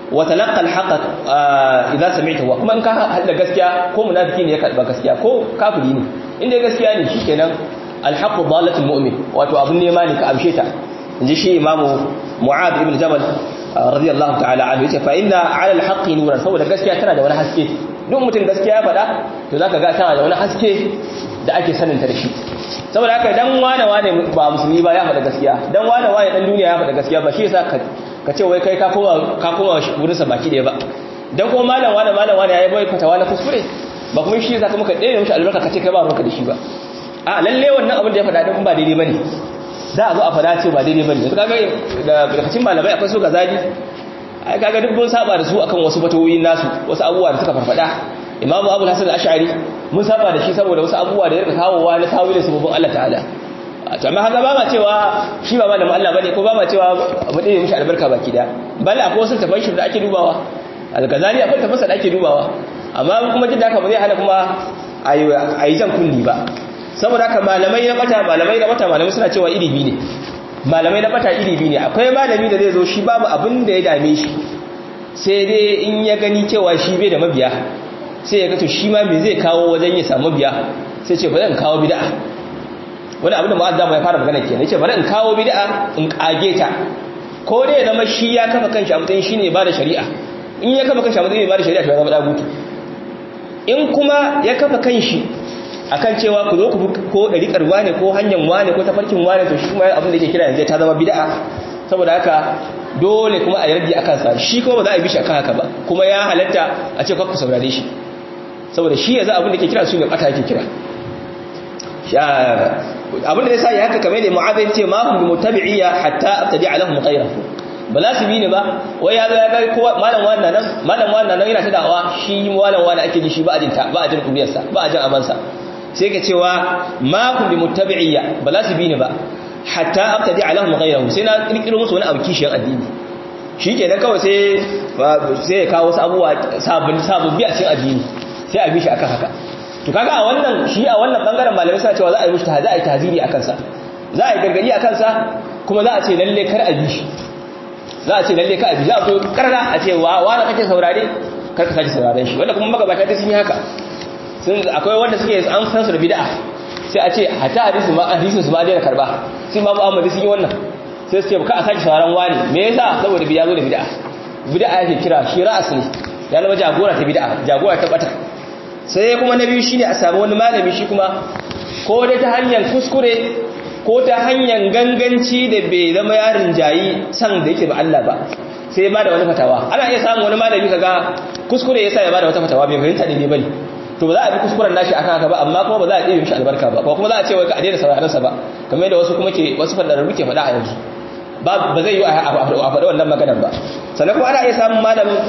wa talaqqa al-haqq idza sami'tahu kuma in ka hada gaskiya ko munafiki ne ya karba gaskiya ko kafiri ne inda gaskiya ne shikenan al-haqq dalatul mu'min wato abun nema ne ka amshe ta inji shi imamu mu'ad ibn jabal radiyallahu ta'ala anhu yace fa inna 'ala al-haqqi nuran saboda gaskiya tana da wani haske duk mutum gaskiya ya faɗa to zaka ga tana da wani haske da ake sanin ta da shi saboda haka dan wane wane ba musulmi ba ya faɗa gaskiya dan wane wane dan duniya ya faɗa gaskiya ba shi yasa ka ka ce wai kai ka koma ka koma wurin sa baki ɗaya ba dan kuma malam wane malam wane yayi bai fatawa na kuskure ba kuma shi yasa kuma ka ɗaya mishi albarka ka ce kai ba ruwanka da shi ba a lalle wannan abin da ya faɗa din ba daidai bane za a zo a faɗa ce ba daidai bane yanzu kaga da lokacin malamai akwai su gazali ai kaga duk mun saba da su akan wasu fatawoyin nasu wasu abubuwa da suka farfada imamu abu hasan al-ash'ari mun saba da shi saboda wasu abubuwa da ya rika kawowa na tawilin sabobin Allah ta'ala to amma haka ba ma cewa shi ba malamin Allah bane ko ba ma cewa mu dai mishi albarka baki da bal akwai wasu tafan shi da ake dubawa al-ghazali akwai tafasa da ake dubawa amma kuma jin da haka ba zai hana kuma ayi jan kunni ba saboda haka malamai na bata malamai na bata malamai suna cewa ilimi ne malamai na bata ilimi ne akwai malami da zai zo shi babu abin da ya dame shi sai dai in ya gani cewa shi bai da mabiya sai ya ga to shi ma me zai kawo wajen ya samu mabiya sai ce bari in kawo bid'a wani abin da mu'azzamu ya fara magana kenan yace bari in kawo bid'a in kage ta ko dai ya zama shi ya kafa kanshi a matsayin shine ba da shari'a in ya kafa kanshi a matsayin ba da shari'a to ya zama dagutu in kuma ya kafa kanshi akan cewa ku zo ku ko dariƙar wane ko hanyar wane ko tafarkin wane to shi kuma abin da yake kira yanzu ta zama bid'a saboda haka dole kuma a yardi akan sa shi kuma ba za a bi shi akan haka ba kuma ya halatta a ce ku saurare shi saboda shi yanzu abin da yake kira su ne bata yake kira abin da yasa ya haka kamar da mu'adh ce ma hum mutabi'iyya hatta abtadi'a lahum ghayrahu ba za su bi ni ba wai ya zo ya ga kowa malam wannan nan malam wannan nan yana ta dawa shi malam wannan ake ji shi ba a jin ta ba a jin kuriyarsa ba a jin amansa sai ka cewa ma kun bi muttabi'iyya ba za su bi ni ba hatta abtadi alahum ghayrahu sai na kirkiro musu wani abu kishiyar addini shikenan kawai sai sai ya kawo wasu abubuwa sabon sabon bi a cikin addini sai a bi shi akan haka to kaga a wannan shi a wannan bangaren malamai suna cewa za a yi mushi za a yi tahziri akan sa za a yi gargadi akan sa kuma za a ce lalle kar a bi shi za a ce lalle ka a bi za a zo karara a ce wa wani kake saurare kar ka sake sauraren shi wanda kuma magabata ta sun yi haka sun akwai wanda suke an san su da bid'a sai a ce hatta hadisi ma hadisin su ma daina karba sai ma Muhammad sun yi wannan sai su ce ka a sake sauraron wani me yasa saboda bid'a zo da bid'a bid'a yake kira shi ra'as ne ya zama jagora ta bid'a jagora ta bata sai kuma na biyu shine a samu wani malami shi kuma ko da ta hanyar kuskure ko ta hanyar ganganci da bai zama yarin jayi san da yake ba Allah ba sai ya bada wani fatawa ana iya samun wani malami kaga kuskure yasa ya bada wata fatawa bai fahimta ne bane to ba za a bi kuskuren nashi akan haka ba amma kuma ba za a ɗebe mishi albarka ba ko kuma za a ce wai ka daina sauraron sa ba kamar yadda wasu kuma ke wasu fadararru ke faɗa a yanzu ba ba zai yi a faɗi wannan maganar ba sannan kuma ana iya samun malamin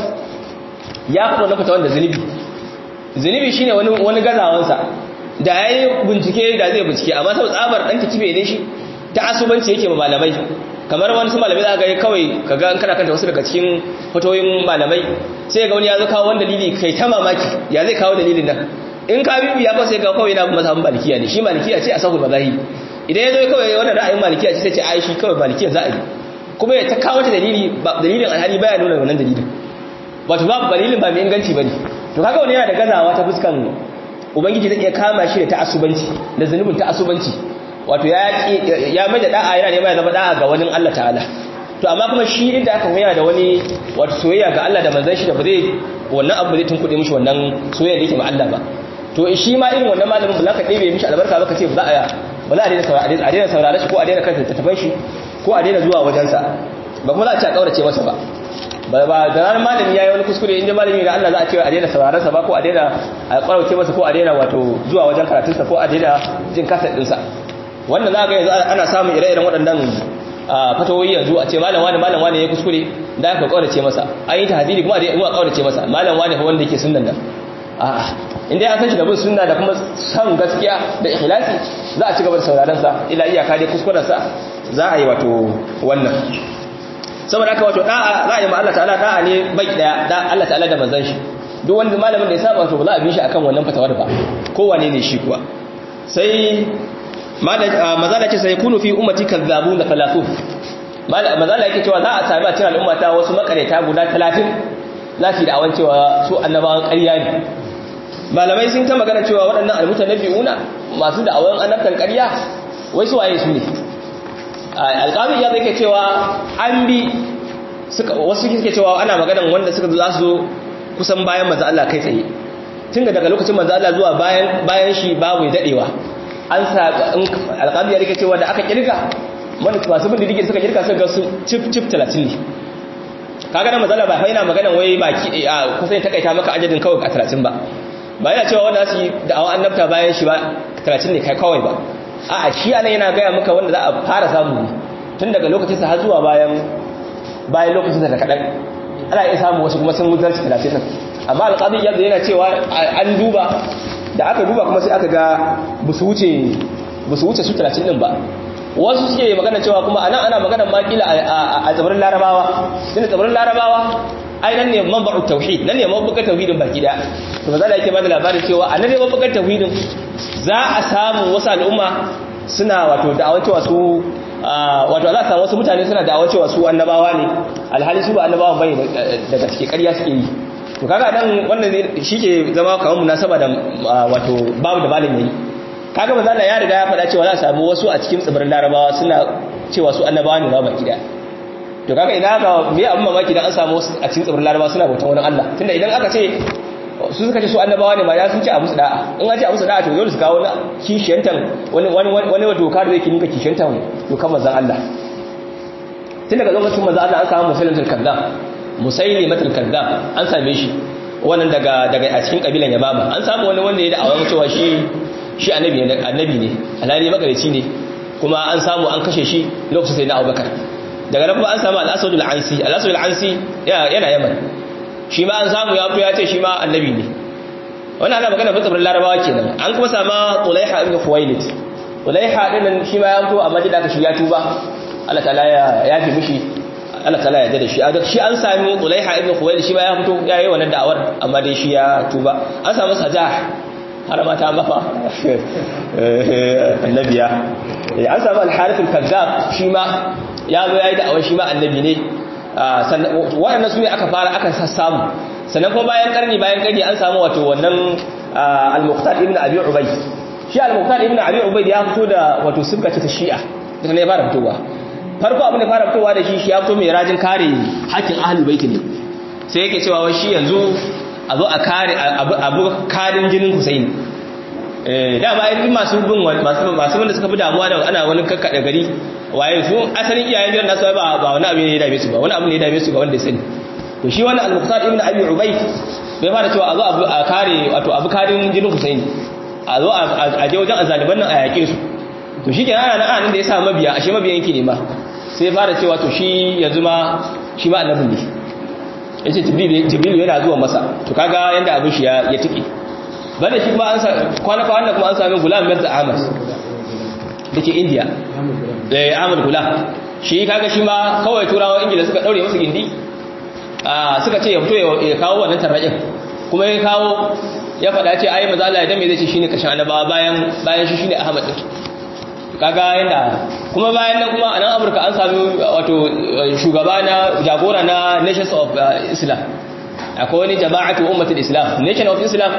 ya faɗi wannan fatawan da zunubi zunubi shine wani wani gazawansa da yayi bincike da zai bincike amma sau tsabar dan kibe ne shi ta asubanci yake ma malamai kamar wani su malamai za ga kawai kaga an kana kanta wasu daga cikin fatoyin malamai sai ga wani ya zo kawo wani dalili kai ta mamaki ya zai kawo dalilin nan in ka bibi ya sai ga kawai yana mazhabin malikiya ne shi malikiya ce a sahul mazahi idan ya zo kawai wannan ra'ayin malikiya ce sai ce ai shi kawai malikiya za a yi kuma ya ta kawo ta dalili dalilin alhali baya nuna wannan dalilin wato babu dalilin ba mai inganci bane to kaga wani yana da gazawa ta fuskan ubangiji zai iya kama shi da ta'assubanci da zanubin ta'assubanci wato ya mai da da'a yana nema ya zama da'a ga wani Allah ta'ala to amma kuma shi inda aka koya da wani wato soyayya ga Allah da manzon shi da ba zai wannan abu zai tunkuɗe mishi wannan soyayya da yake ma Allah ba to shi ma irin wannan malamin ba za ka ɗebe mishi albarka ba ka ce ba za a ba za a daina saurare a daina saurare shi ko a daina kanta tattafan shi ko a daina zuwa wajensa ba kuma za a ce a kaurace masa ba ba ba da ranar malami yayi wani kuskure inda malami da Allah za a ce a daina sauraron sa ba ko a daina a kaurace masa ko a daina wato zuwa wajen karatun sa ko a daina jin kasar din sa wannan za ga yanzu ana samun ire-iren waɗannan fatawoyi yanzu a ce malam wani malam wani ya kuskure da aka kaurace masa an yi tahdidi kuma a kaurace masa malam wani fa wanda yake sunnan nan a'a inda ya san shi da bin sunna da kuma san gaskiya da ikhlasi za a ci gaba da sauraron sa ila iyaka dai kuskuren sa za a yi wato wannan saboda haka wato da'a za a yi ma Allah ta'ala da'a ne bai daya da Allah ta'ala da manzon shi duk wanda malamin da ya saba to ba za a bi shi akan wannan fatawar ba kowane ne shi kuwa sai mazala ce sai kunu fi ummati kazzabuna talatu mazala yake cewa za a sami a cikin al'umma ta wasu makareta guda talatin za su yi da'awan cewa su annabawan ƙarya ne malamai sun ta magana cewa waɗannan almutan na bi'una masu da'awan annabtan ƙarya wai su waye su ne alƙazi ya zai cewa an bi wasu suke cewa ana maganan wanda suka za su kusan bayan manzo Allah kai tsaye tun daga lokacin manzo Allah zuwa bayan bayan shi babu dadewa an sa alƙazi ya rike cewa da aka kirga masu bin didigin suka kirka suka su cif cif 30 ne kaga nan mazala ba fa yana maganan wai baki kusa ya takaita maka ajadin kawai a 30 ba ba yana cewa wanda su da'awa annabta bayan shi ba 30 ne kai kawai ba a'a shi anan yana gaya maka wanda za a fara samu tun daga lokacin sa har zuwa bayan bayan lokacin da kadan ana iya samu wasu kuma sun mutarci 30 nan amma alqadi yadda yana cewa an duba da aka duba kuma sai aka ga busu wuce busu wuce su 30 din ba wasu suke magana cewa kuma anan ana magana makila a tsibirin larabawa tunda tsibirin larabawa ai nan ne mabba'u tauhid nan ne mabbukar tauhidin baki da to maza da yake bada labarin cewa anan ne mabbukar tauhidin za a samu wasu al'umma suna wato da'awar cewa su wato za a samu wasu mutane suna da'awar cewa su annabawa ne alhali su ba annabawa bane daga cikin ƙarya suke yi to kaga nan wannan shi ke zama kamar munasaba da wato babu da malin yayi kaga manzo Allah ya riga ya faɗa cewa za a samu wasu a cikin tsibirin Larabawa suna cewa su annabawa ne ba baki da to kaga idan aka me abin mamaki dan an samu wasu a cikin tsibirin Larabawa suna bautan wani Allah tunda idan aka ce su suka ce su annabawa ne ma ya sun ce a musu da'a in an ce a musu da'a to dole su kawo wani kishiyantan wani wani wani doka da yake ninka kishiyantan dokar manzon Allah tun daga lokacin manzon Allah an samu musulmatul kazzab musailimatul kazzab an same shi wannan daga daga a cikin kabilan Yabama an samu wani wanda ya da'awa cewa shi shi annabi ne annabi ne alhali magareci ne kuma an samu an kashe shi lokacin sai na Abubakar daga nan kuma an samu al-Asad al-Ansi al-Asad al-Ansi yana Yaman shi ma an samu ya fito ya ce shi ma annabi ne wannan ana magana bin tsibirin Larabawa kenan an kuma sama Tulaiha ibn Khuwailid Tulaiha din shi ma ya fito amma da shi ya tuba Allah ta'ala ya yafi mishi Allah ta'ala ya da shi shi an sami Tulaiha ibn Khuwailid shi ma ya fito ya yi wannan da'awar amma dai shi ya tuba an samu Sajah har ma ta mafa annabiya an samu alharifin kazzab shi ma ya zo ya yi da'awar shi ma annabi ne waɗannan su ne aka fara aka sassamu sannan kuma bayan karni bayan karni an samu wato wannan al-muqtar ibn abi ubay shi al-muqtar ibn abi ubay ya fito da wato sifka ta shi'a da ne fara fitowa farko abin da fara fitowa da shi shi ya fito mai rajin kare hakkin ahlul bait ne sai yake cewa wai shi yanzu a zo a kare abu karin jinin Hussein dama ai masu bin masu wanda suka fi damuwa da ana wani kakkada gari waye su asalin iyayen gidan nasu ba ba wani abu ne ya dame su ba wani abu ne ya dame su ga wanda ya sani to shi wannan al-muqtar ibn abi ubayd bai fara cewa a zo a kare wato abu karin jinin Hussein a zo a je wajen azaliban nan a yake su to shi kenan ana nan da ya sa mabiya ashe mabiyan yake ne ma sai ya fara cewa to shi yanzu ma shi ma annabin ne ya ce jibril yana zuwa masa to kaga yadda abin shi ya tiki bane shi kuma an sa kwana kwana kuma an sami gulam mirza ahmad da ke india eh ahmad gulam shi kaga shi ma kawai turawa ingila suka daure masa gindi suka ce ya fito ya kawo wannan tarraƙin kuma ya kawo ya faɗa ce ayi maza Allah ya dame zai ce shine kashin annabawa bayan bayan shi shine ahmad din kaga yanda kuma bayan nan kuma a nan amurka an sami wato shugaba na jagora na nations of islam akwai wani jama'atu ummatul islam nation of islam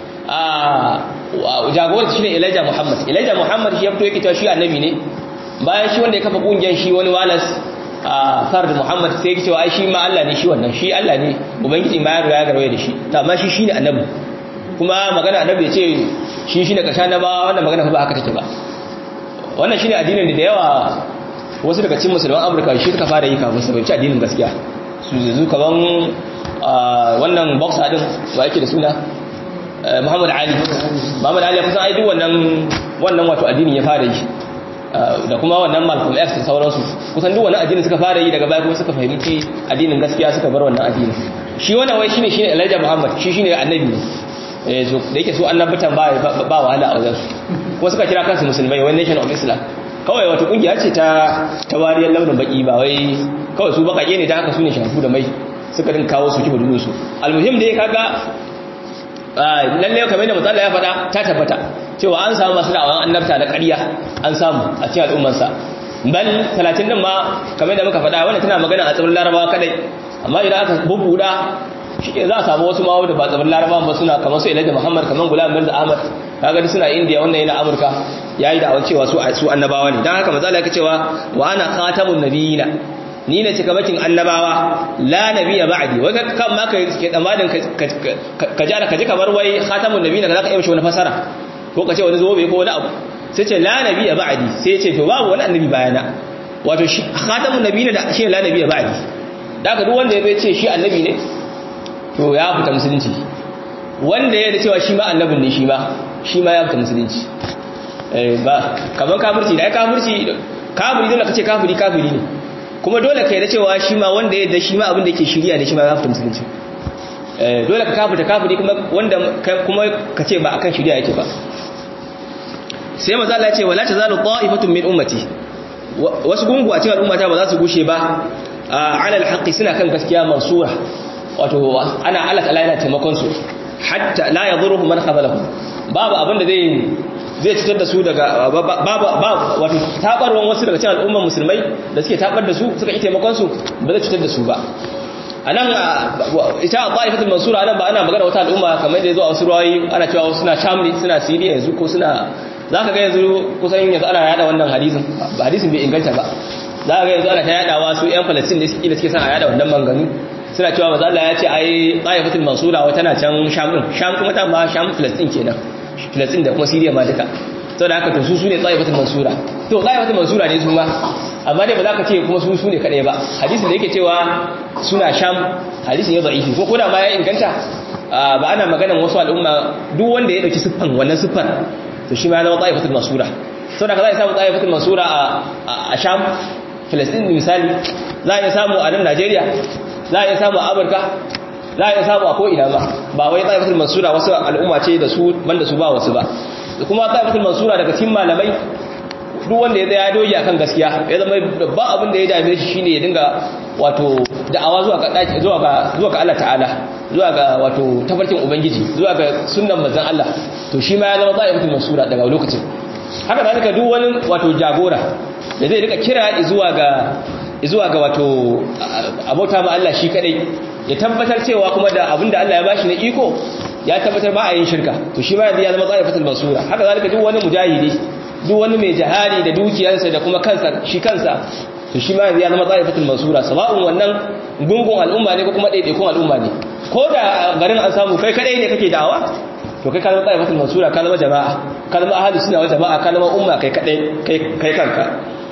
a jagora shine elijah muhammad elijah muhammad shi ya fito yake cewa shi annabi ne bayan shi wanda ya kafa kungiyar shi wani walas a fard muhammad sai yake cewa ai shi ma Allah ne shi wannan shi Allah ne ubangiji ma ya riga ya garwaye da shi to amma shi shine annabi kuma magana annabi ya ce shi shine kasha na ba wannan magana ba haka take ba wannan shine addinin da yawa wasu daga cikin musulman Amurka shi suka fara yi kafin su fahimci addinin gaskiya su zuzu kaman wannan boxer din ba yake da suna Muhammad Ali Muhammad Ali kusan ai duk wannan wannan wato addinin ya fara yi da kuma wannan Malcolm X da sauransu kusan duk wannan addinin suka fara yi daga baya kuma suka fahimci addinin gaskiya suka bar wannan addinin shi wannan wai shine shine Elijah Muhammad shi shine annabi eh so da yake su annabatan ba ba wahala a wajen su kuma suka kira kansu musulmai wani nation of islam kawai wata kungiya ce ta ta wariyar launin baki ba wai kawai su bakake ne ta haka su ne shafu da mai suka din kawo su kiba dudu su almuhim dai kaga lalle kamar da matsala ya faɗa ta tabbata cewa an samu masu da'awan annabta da ƙarya an samu a cikin al'ummarsa bal 30 din ma kamar da muka faɗa wannan tana magana a tsibirin larabawa kadai amma idan aka bubbuda shike za a samu wasu ma wanda ba tsibirin larabawa ba suna kamar su Elijah Muhammad kamar Gulam Mirza Ahmad kaga suna India wannan yana Amurka yayi da awan cewa su su annabawa ne dan haka manzo Allah yake cewa wa ana khatamun nabiyina ni ne cika bakin annabawa la nabiyya ba'di wai kan ma kai ke tsamadin ka ji ka ji kamar wai khatamun nabiyina ka zaka yi mishi wani fasara ko ka ce wani zobe ko wani abu sai ce la nabiyya ba'di sai ce to babu wani annabi bayana wato shi khatamun nabiyina da shi la nabiyya ba'di daga duk wanda ya ce shi annabi ne to ya fita musulunci wanda ya da cewa shi ma annabin ne shi ma shi ma ya fita musulunci ba kamar kafirci da ya kafirci kafiri dole ka ce kafiri kafiri ne kuma dole ka yi da cewa shi ma wanda ya da shi ma abin da ke shirya da shi ma ya fita musulunci dole ka kafirta kafiri kuma wanda kuma ka ce ba akan shirya yake ba sai maza Allah ya ce wala tazalu ta'ifatun min ummati wasu gungu a cikin al'ummata ba za su gushe ba ala alhaqi suna kan gaskiya mansura wato ana Allah ta'ala yana taimakon su hatta la yadurruhum man khabalahu babu abin da zai zai cutar da su daga babu wato tabarwan wasu daga cikin al'ummar musulmai da suke tabar da su suka yi taimakon su ba zai cutar da su ba anan ita ta'ifatul mansura anan ba ana magana wata al'umma kamar da yazo a wasu ruwayi ana cewa wasu suna sham ne suna siriya yanzu ko suna zaka ga yanzu kusan yanzu ana yada wannan hadisin ba hadisin bai inganta ba zaka ga yanzu ana ta yadawa su yan falastin ne suke suke son a yada wannan manganu suna cewa maza Allah ya ce ai ta'ifatul mansura wata tana can sham din sham kuma ta ma sham falastin kenan filistin da kuma siriya ma duka sau da haka to su su ne tsayifatin mansura to tsayifatin mansura ne su ma amma dai ba za ka ce kuma su su ne kaɗai ba hadisin da yake cewa suna sham hadisin ya za'ifi ko koda ma ya inganta ba ana maganan wasu al'umma duk wanda ya ɗauki siffan wannan siffar to shi ma ya zama tsayifatin mansura sau da ka za a samu tsayifatin mansura a sham filistin misali za a iya samu a nan najeriya za a iya samu a amurka za a iya samu a ko'ina ba ba wai tsayifatul mansura wasu al'umma ce da su banda su ba wasu ba da kuma tsayifatul mansura daga cikin malamai duk wanda ya zaya doji akan gaskiya ya zama babban abin da ya dame shi shine ya dinga wato da'awa zuwa ga zuwa ga zuwa ga Allah ta'ala zuwa ga wato tafarkin ubangiji zuwa ga sunnan manzon Allah to shi ma ya zama tsayifatul mansura daga lokacin haka zalika duk wani wato jagora da zai rika kira zuwa ga zuwa ga wato abota ma Allah shi kadai ya tabbatar cewa kuma da abinda Allah ya bashi na iko ya tabbatar ba a yin shirka to shi ma yanzu ya zama tsarifatul mansura haka zalika duk wani mujahidi duk wani mai jihadi da dukiyarsa da kuma kansa shi kansa to shi ma yanzu ya zama tsarifatul mansura sawa'un wannan gungun al'umma ne ko kuma ɗaiɗaikun al'umma ne ko da garin an samu kai kadai ne kake da'awa to kai ka zama tsarifatul mansura ka zama jama'a ka zama ahadu suna wa jama'a ka zama umma kai kadai kai kanka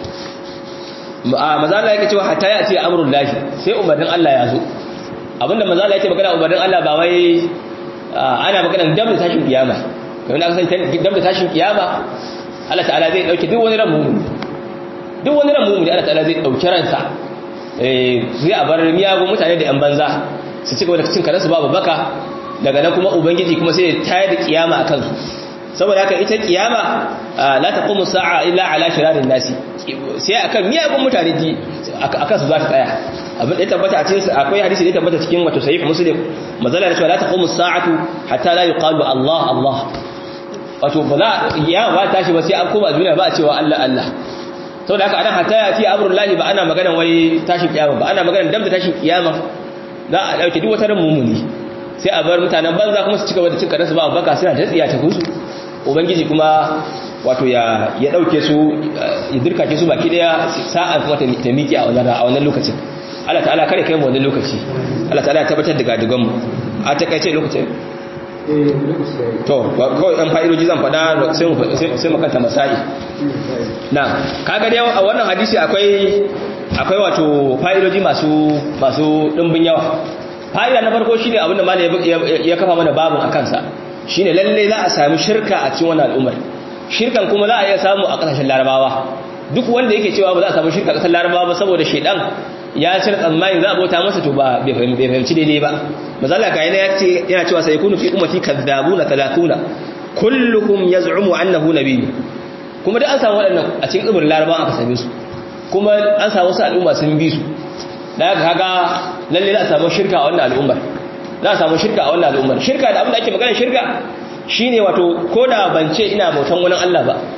maza Allah yake cewa hatta ya ce amrul lahi sai umarnin Allah ya zo abinda maza Allah yake magana umarnin Allah ba wai ana magana dam da tashin kiyama kamar aka san dam da tashin kiyama Allah ta'ala zai dauke duk wani ran mu'min duk wani ran mu'min Allah ta'ala zai dauke ransa eh zai a bar miyagun mutane da yan banza su cika da cin karansu babu baka daga nan kuma ubangiji kuma sai ya tayar da kiyama akan su saboda haka ita kiyama la taqumu sa'a illa ala shirarin nasi sai akan miyagun mutane ji akan su za ta tsaya abin da ya tabbata a cikin akwai hadisi da ya tabbata cikin wato sahih muslim mazala da cewa la taqumu sa'atu hatta la yuqalu Allah Allah wato ba za kiyama ba tashi ba sai an koma duniya ba a cewa Allah Allah saboda haka anan hatta ya ci amrullahi ba ana maganar wai tashin kiyama ba ana maganar dam da tashin kiyama za a dauke duk wata ran mumuni sai a bar mutanen banza kuma su cika da cin karansu ba baka suna ta tsiya ta kusu ubangiji kuma wato ya ya dauke su ya dirkake su baki daya sa'a kuma ta miki a wannan a wannan lokacin Allah ta'ala kare kai mu wannan lokaci Allah ta'ala ya tabbatar da gadigan mu a takaice lokacin to kawai dan fa'idoji zan fada sai mu sai mu kanta masai na kaga dai a wannan hadisi akwai akwai wato fa'idoji masu masu dimbin yawa fa'ida na farko shine abinda malai ya kafa mana babun akan sa shine lalle za a sami shirka a cikin wannan al'ummar shirkan kuma za a iya samu a kasashen larabawa duk wanda yake cewa ba za a samu shirka a kasar larabawa ba saboda shedan ya cire tsammani za a bauta masa to ba bai fahimci daidai ba mazala ga yana yace yana cewa sai kunu fi ummati kadzabuna 30 kulluhum yaz'umu annahu nabiy kuma da an samu waɗannan a cikin tsibirin larabawa aka same su kuma an samu wasu al'umma sun bi su da haka kaga lalle za a samu shirka a wannan al'ummar za a samu shirka a wannan al'ummar shirka da abin da ake magana shirka shine wato ko da ban ce ina bautan wani Allah ba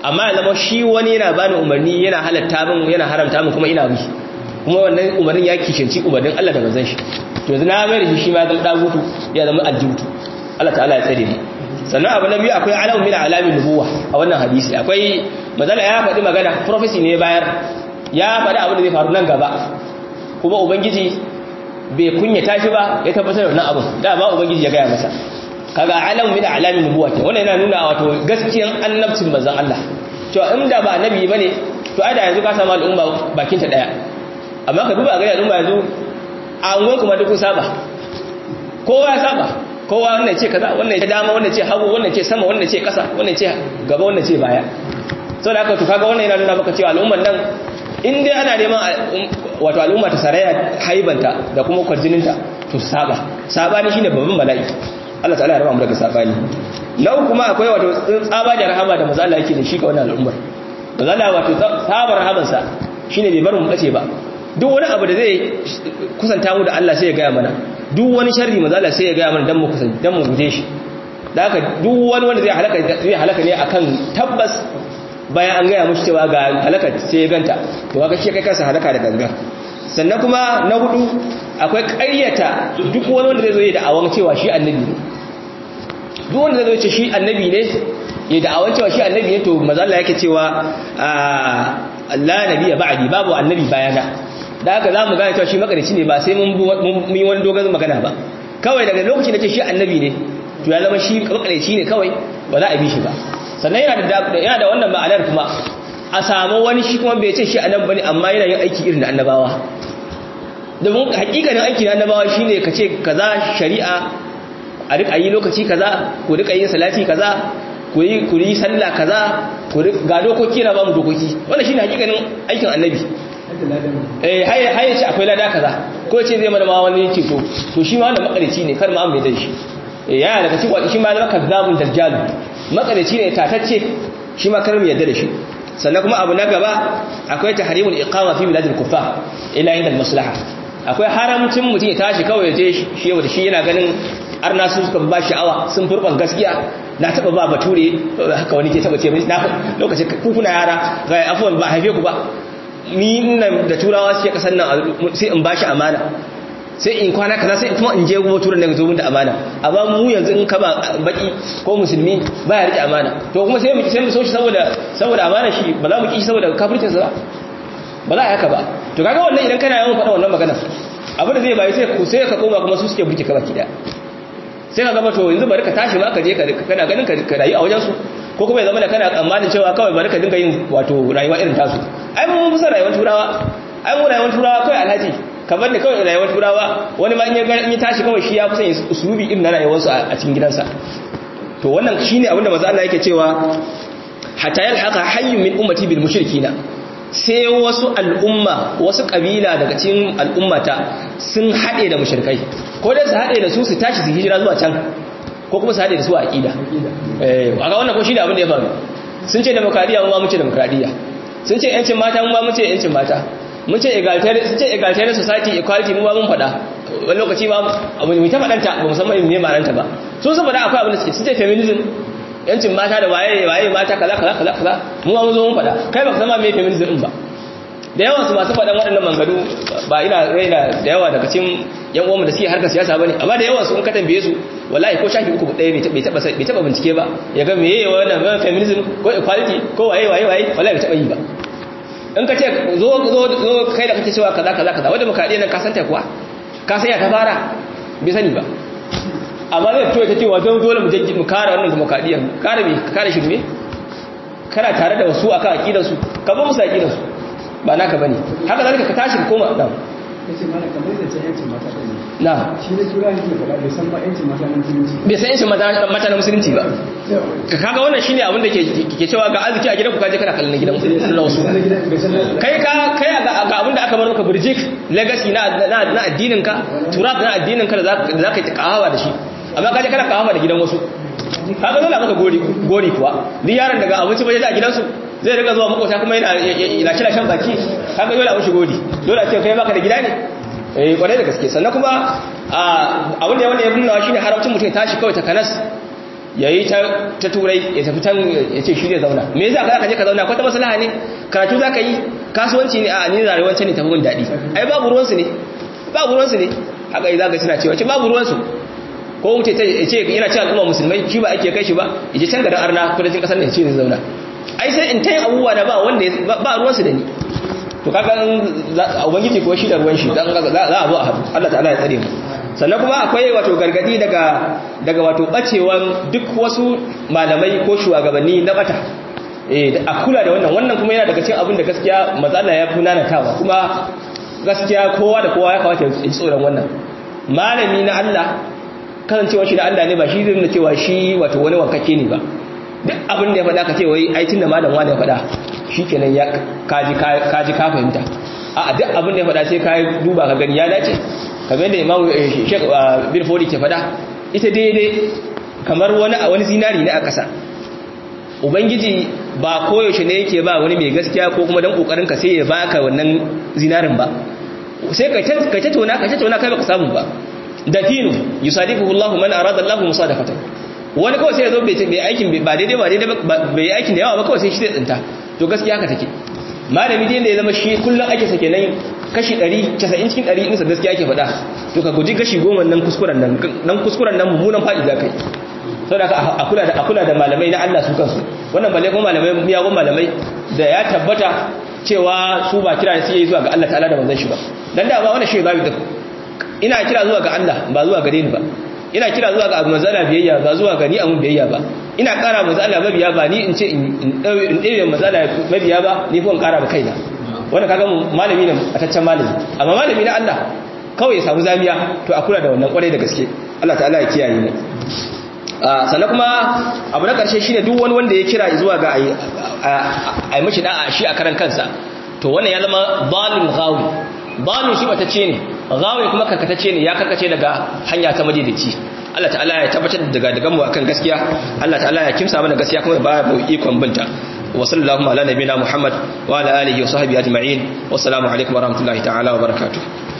amma ya zama shi wani yana bani umarni yana halatta min yana haramta min kuma ina bi kuma wannan umarnin ya kishinci umarnin Allah da manzon shi to yanzu na mai da shi shi ma zan dagutu ya zama aljibutu Allah ta'ala ya tsare ni sannan abu na biyu akwai alamun min alamin nubuwa a wannan hadisi akwai mazala ya faɗi magana prophecy ne bayar ya faɗi abin da zai faru nan gaba kuma ubangiji bai kunyata shi ba ya tabbatar da wannan abin da ba ubangiji ya gaya masa kaga alamun min alamin nubuwa ke wannan yana nuna wato gaskiyan annabcin manzon Allah cewa in da ba annabi bane to ai da yanzu ka samu al'umma bakin ta daya amma ka duba ga al'umma yanzu a unguwar kuma duk saba kowa ya saba kowa wannan ce kaza wannan ce dama wannan ce hagu wannan ce sama wannan ce kasa wannan ce gaba wannan ce baya so da haka to kaga wannan yana nuna maka cewa al'umman nan in dai ana neman wato al'umma ta saraya haibanta da kuma kwarjininta to saba sabani shine babban bala'i Allah ta'ala ya raba mu daga sabani nau kuma akwai wato tsaba da rahama da manzo Allah yake da shi ga wannan al'ummar manzo Allah wato sabar rahamansa shine bai bar mu bace ba duk wani abu da zai kusanta mu da Allah sai ya gaya mana duk wani sharri mazala sai ya gaya mana dan mu kusan dan mu guje shi da haka duk wani wanda zai halaka zai halaka ne akan tabbas bayan an gaya mushi cewa ga halaka sai ya ganta to kaga shi kai kansa halaka da gangan sannan kuma na hudu akwai ƙaryata duk wani wanda zai zo ya da'awan cewa shi annabi ne duk wanda zai zo ce shi annabi ne ya da'awan cewa shi annabi ne to mazalla yake cewa la nabiyya ba'di babu annabi bayana da haka za mu gane cewa shi makarici ne ba sai mun yi wani dogon magana ba kawai daga lokacin da ce shi annabi ne to ya zama shi makarici ne kawai ba za a bi shi ba sannan yana da wannan ma'anar kuma a samu wani shi kuma bai ce shi annabi bane amma yana yin aiki irin da annabawa domin hakikanin aiki na annabawa shine ka ce kaza shari'a a rika yi lokaci kaza ku rika yin salati kaza ku yi ku yi sallah kaza ku ga dokoki na ba mu dokoki wannan shine hakikanin aikin annabi eh haye haye ce akwai lada kaza ko ce zai mana ma wani ce to to shi ma wannan makarici ne kar ma an bai da shi eh yana daga cikin shi ma zama kazzabun dajjal makarici ne tatacce shi ma kar mu yadda da shi sannan kuma abu na gaba akwai tahrimul iqama fi biladil kuffar ila inda maslaha akwai haramcin mutum ya tashi kawai je shi yau da shi yana ganin arna su suka ba sha'awa sun furban gaskiya na taba ba bature haka wani ke taba ce na lokacin kuna yara ga afuwan ba haife ku ba ni nan da turawa suke kasar nan sai in bashi amana sai in kwana kaza sai kuma in je gobe turan daga zobin da amana amma mu yanzu in ka ba baki ko musulmi ba ya rike amana to kuma sai mu sai mu so shi saboda saboda amana shi ba za mu ki shi saboda kafircin sa ba za a haka ba to kaga wannan idan kana yawan faɗa wannan magana abu da zai bayi sai ku sai ka koma kuma su suke burke ka baki daya sai ka gaba to yanzu bari ka tashi ma ka je kana ganin ka rayu a wajen su ko kuma ya zama da kana tsammanin cewa kawai bari ka dinga yin wato rayuwa irin tasu ai mun fi son rayuwar turawa ai mu rayuwar turawa kawai alhaji kamar da kawai rayuwar turawa wani ma in ya tashi kawai shi ya fi son usulubi irin na rayuwarsu a cikin gidansa to wannan shine abinda manzo Allah yake cewa hatta yalhaqa hayyun min ummati bil mushrikina sai wasu al'umma wasu kabila daga cikin al'ummata sun haɗe da mushrikai ko dai su haɗe da su su tashi su hijira zuwa can ko kuma su haɗe da su a aƙida a ga wannan ko shi ne abin da ya faru sun ce demokradiyya mu ma mu ce demokradiyya sun ce yancin mata mu ma mu ce yancin mata mun ce egalitarian society equality mu ma mun faɗa wani lokaci ma abu mai ta faɗanta ba musamman ne ma'ananta ba sun sun faɗa akwai abin da suke sun ce feminism yancin mata da waye waye mata kaza kaza kaza kaza mu ma mun zo mun faɗa kai ba ka san ma me feminism din ba da yawan su masu faɗan waɗannan manganu ba ina raina da yawa daga cikin yan uwanmu da suke harkar siyasa bane amma da yawan su in ka tambaye su wallahi ko shafi uku ɗaya bai taba bai taba bincike ba ya ga meye wannan feminism ko equality ko waye waye waye wallahi bai taba yi ba in ka ce zo zo zo kai da kake cewa kaza kaza kaza wanda muka nan ka santa kuwa ka san ya ta fara bai sani ba amma zai fito ta cewa don dole mu je mu kare wannan demokradiyyar kare me kare shirme kana tare da wasu akan aqidar su ka ba musu aqidar su ba naka bane haka zalika ka tashi ka koma dan yace mana kamar da ce yancin mata ne na shi ne tura yake faɗa bai san ba yancin mata na musulunci bai san yancin mata mata na musulunci ba ka kaga wannan shine abin da ke ke cewa ga arziki a gidanku kaje kana kallon gidan na wasu kai ka kai ga abin da aka bar maka burjik legacy na na addinin ka turab na addinin ka da zaka yi kahawa da shi amma kaje kana kahawa da gidan wasu kaga dole maka gori gori kuwa duk yaron daga abinci bai da gidansu zai riga zuwa makota kuma yana yana kira shan baki kaga dole a mushi gori dole a ce kai baka da gida ne eh kwarai da gaske sannan kuma abin da wanda ya nuna shine haramcin mutum ya tashi kawai ta kanas yayi ta ta turai ya tafi tan ya ce shi zai zauna me yasa ka je ka zauna kwata maslaha ne karatu zaka yi kasuwanci ne a ni rayuwar ne tafi mun dadi ai babu ruwan su ne babu ruwan su ne haka yi zaka suna cewa ce babu ruwan su ko wuce ta ce yana cewa al'umma musulmai shi ba ake kai shi ba yaje can garin arna kudancin kasar ne ya ce zai zauna ai sai in tayin abubuwa da ba wanda ba ruwan su da ni to kaga ubangiji ko shi da ruwan shi dan za a zo a haɗu Allah ta'ala ya tsare mu sannan kuma akwai wato gargadi daga daga wato bacewan duk wasu malamai ko shugabanni na bata eh a kula da wannan wannan kuma yana daga cikin abin da gaskiya matsala ya fi nanatawa kuma gaskiya kowa da kowa ya kawata ya ji tsoron wannan malami na Allah kasancewa shi na Allah ne ba shi zai nuna cewa shi wato wani wankake ne ba duk abin da ya faɗa ka ce wai ai tunda malam wani ya faɗa shikenan ya kaji kaji ka fahimta a duk abin da ya faɗa sai ka duba ka gani ya dace kamar da Imam Sheikh bin Fodi ke faɗa ita daidai kamar wani a wani zinari ne a ƙasa ubangiji ba koyaushe ne yake ba wani mai gaskiya ko kuma dan kokarin ka sai ya baka wannan zinarin ba sai ka ka ta tona ka ta tona kai baka samu ba dafinu yusadifuhu Allahu man arada Allahu musadafatan wani kawai sai ya zo bai aikin ba daidai ba daidai bai aikin da yawa ba kawai sai shi zai tsinta to gaskiya haka take malami dai da ya zama shi kullum ake sake nan kashi 100 90 cikin 100 insa gaskiya ake faɗa to ka guji kashi 10 nan kuskuren nan nan kuskuren nan mummunan faɗi za kai saboda a kula da a kula da malamai na Allah su kansu wannan balle kuma malamai miyagun malamai da ya tabbata cewa su ba kira su yi zuwa ga Allah ta'ala da manzon shi ba dan da ba wannan shi babu duk ina kira zuwa ga Allah ba zuwa gare ni ba ina kira zuwa ga manzala biyayya ba zuwa ga ni amun biyayya ba ina ƙara manzala mabiya ba ni in ce in ɗaya manzala mabiya ba ni ko in ƙara ba kaina wannan kaga malami ne a taccen malami amma malami na Allah kawai ya samu zamiya to a kula da wannan kwarai da gaske Allah ta'ala ya kiyaye mu sannan kuma abu na ƙarshe shine duk wani wanda ya kira zuwa ga a yi mashi da'a shi a karan kansa to wannan ya zama zalim ghawi zalim shi batacce ne ghawi kuma karkatacce ne ya karkace daga hanya ta madaidaici Allah ta'ala ya tabbatar da daga daga mu akan gaskiya Allah ta'ala ya kimsa mana gaskiya kuma ba mu ikon binta wa sallallahu ala nabiyina muhammad wa ala alihi wa sahbihi ajma'in wa assalamu alaikum wa rahmatullahi ta'ala wa barakatuh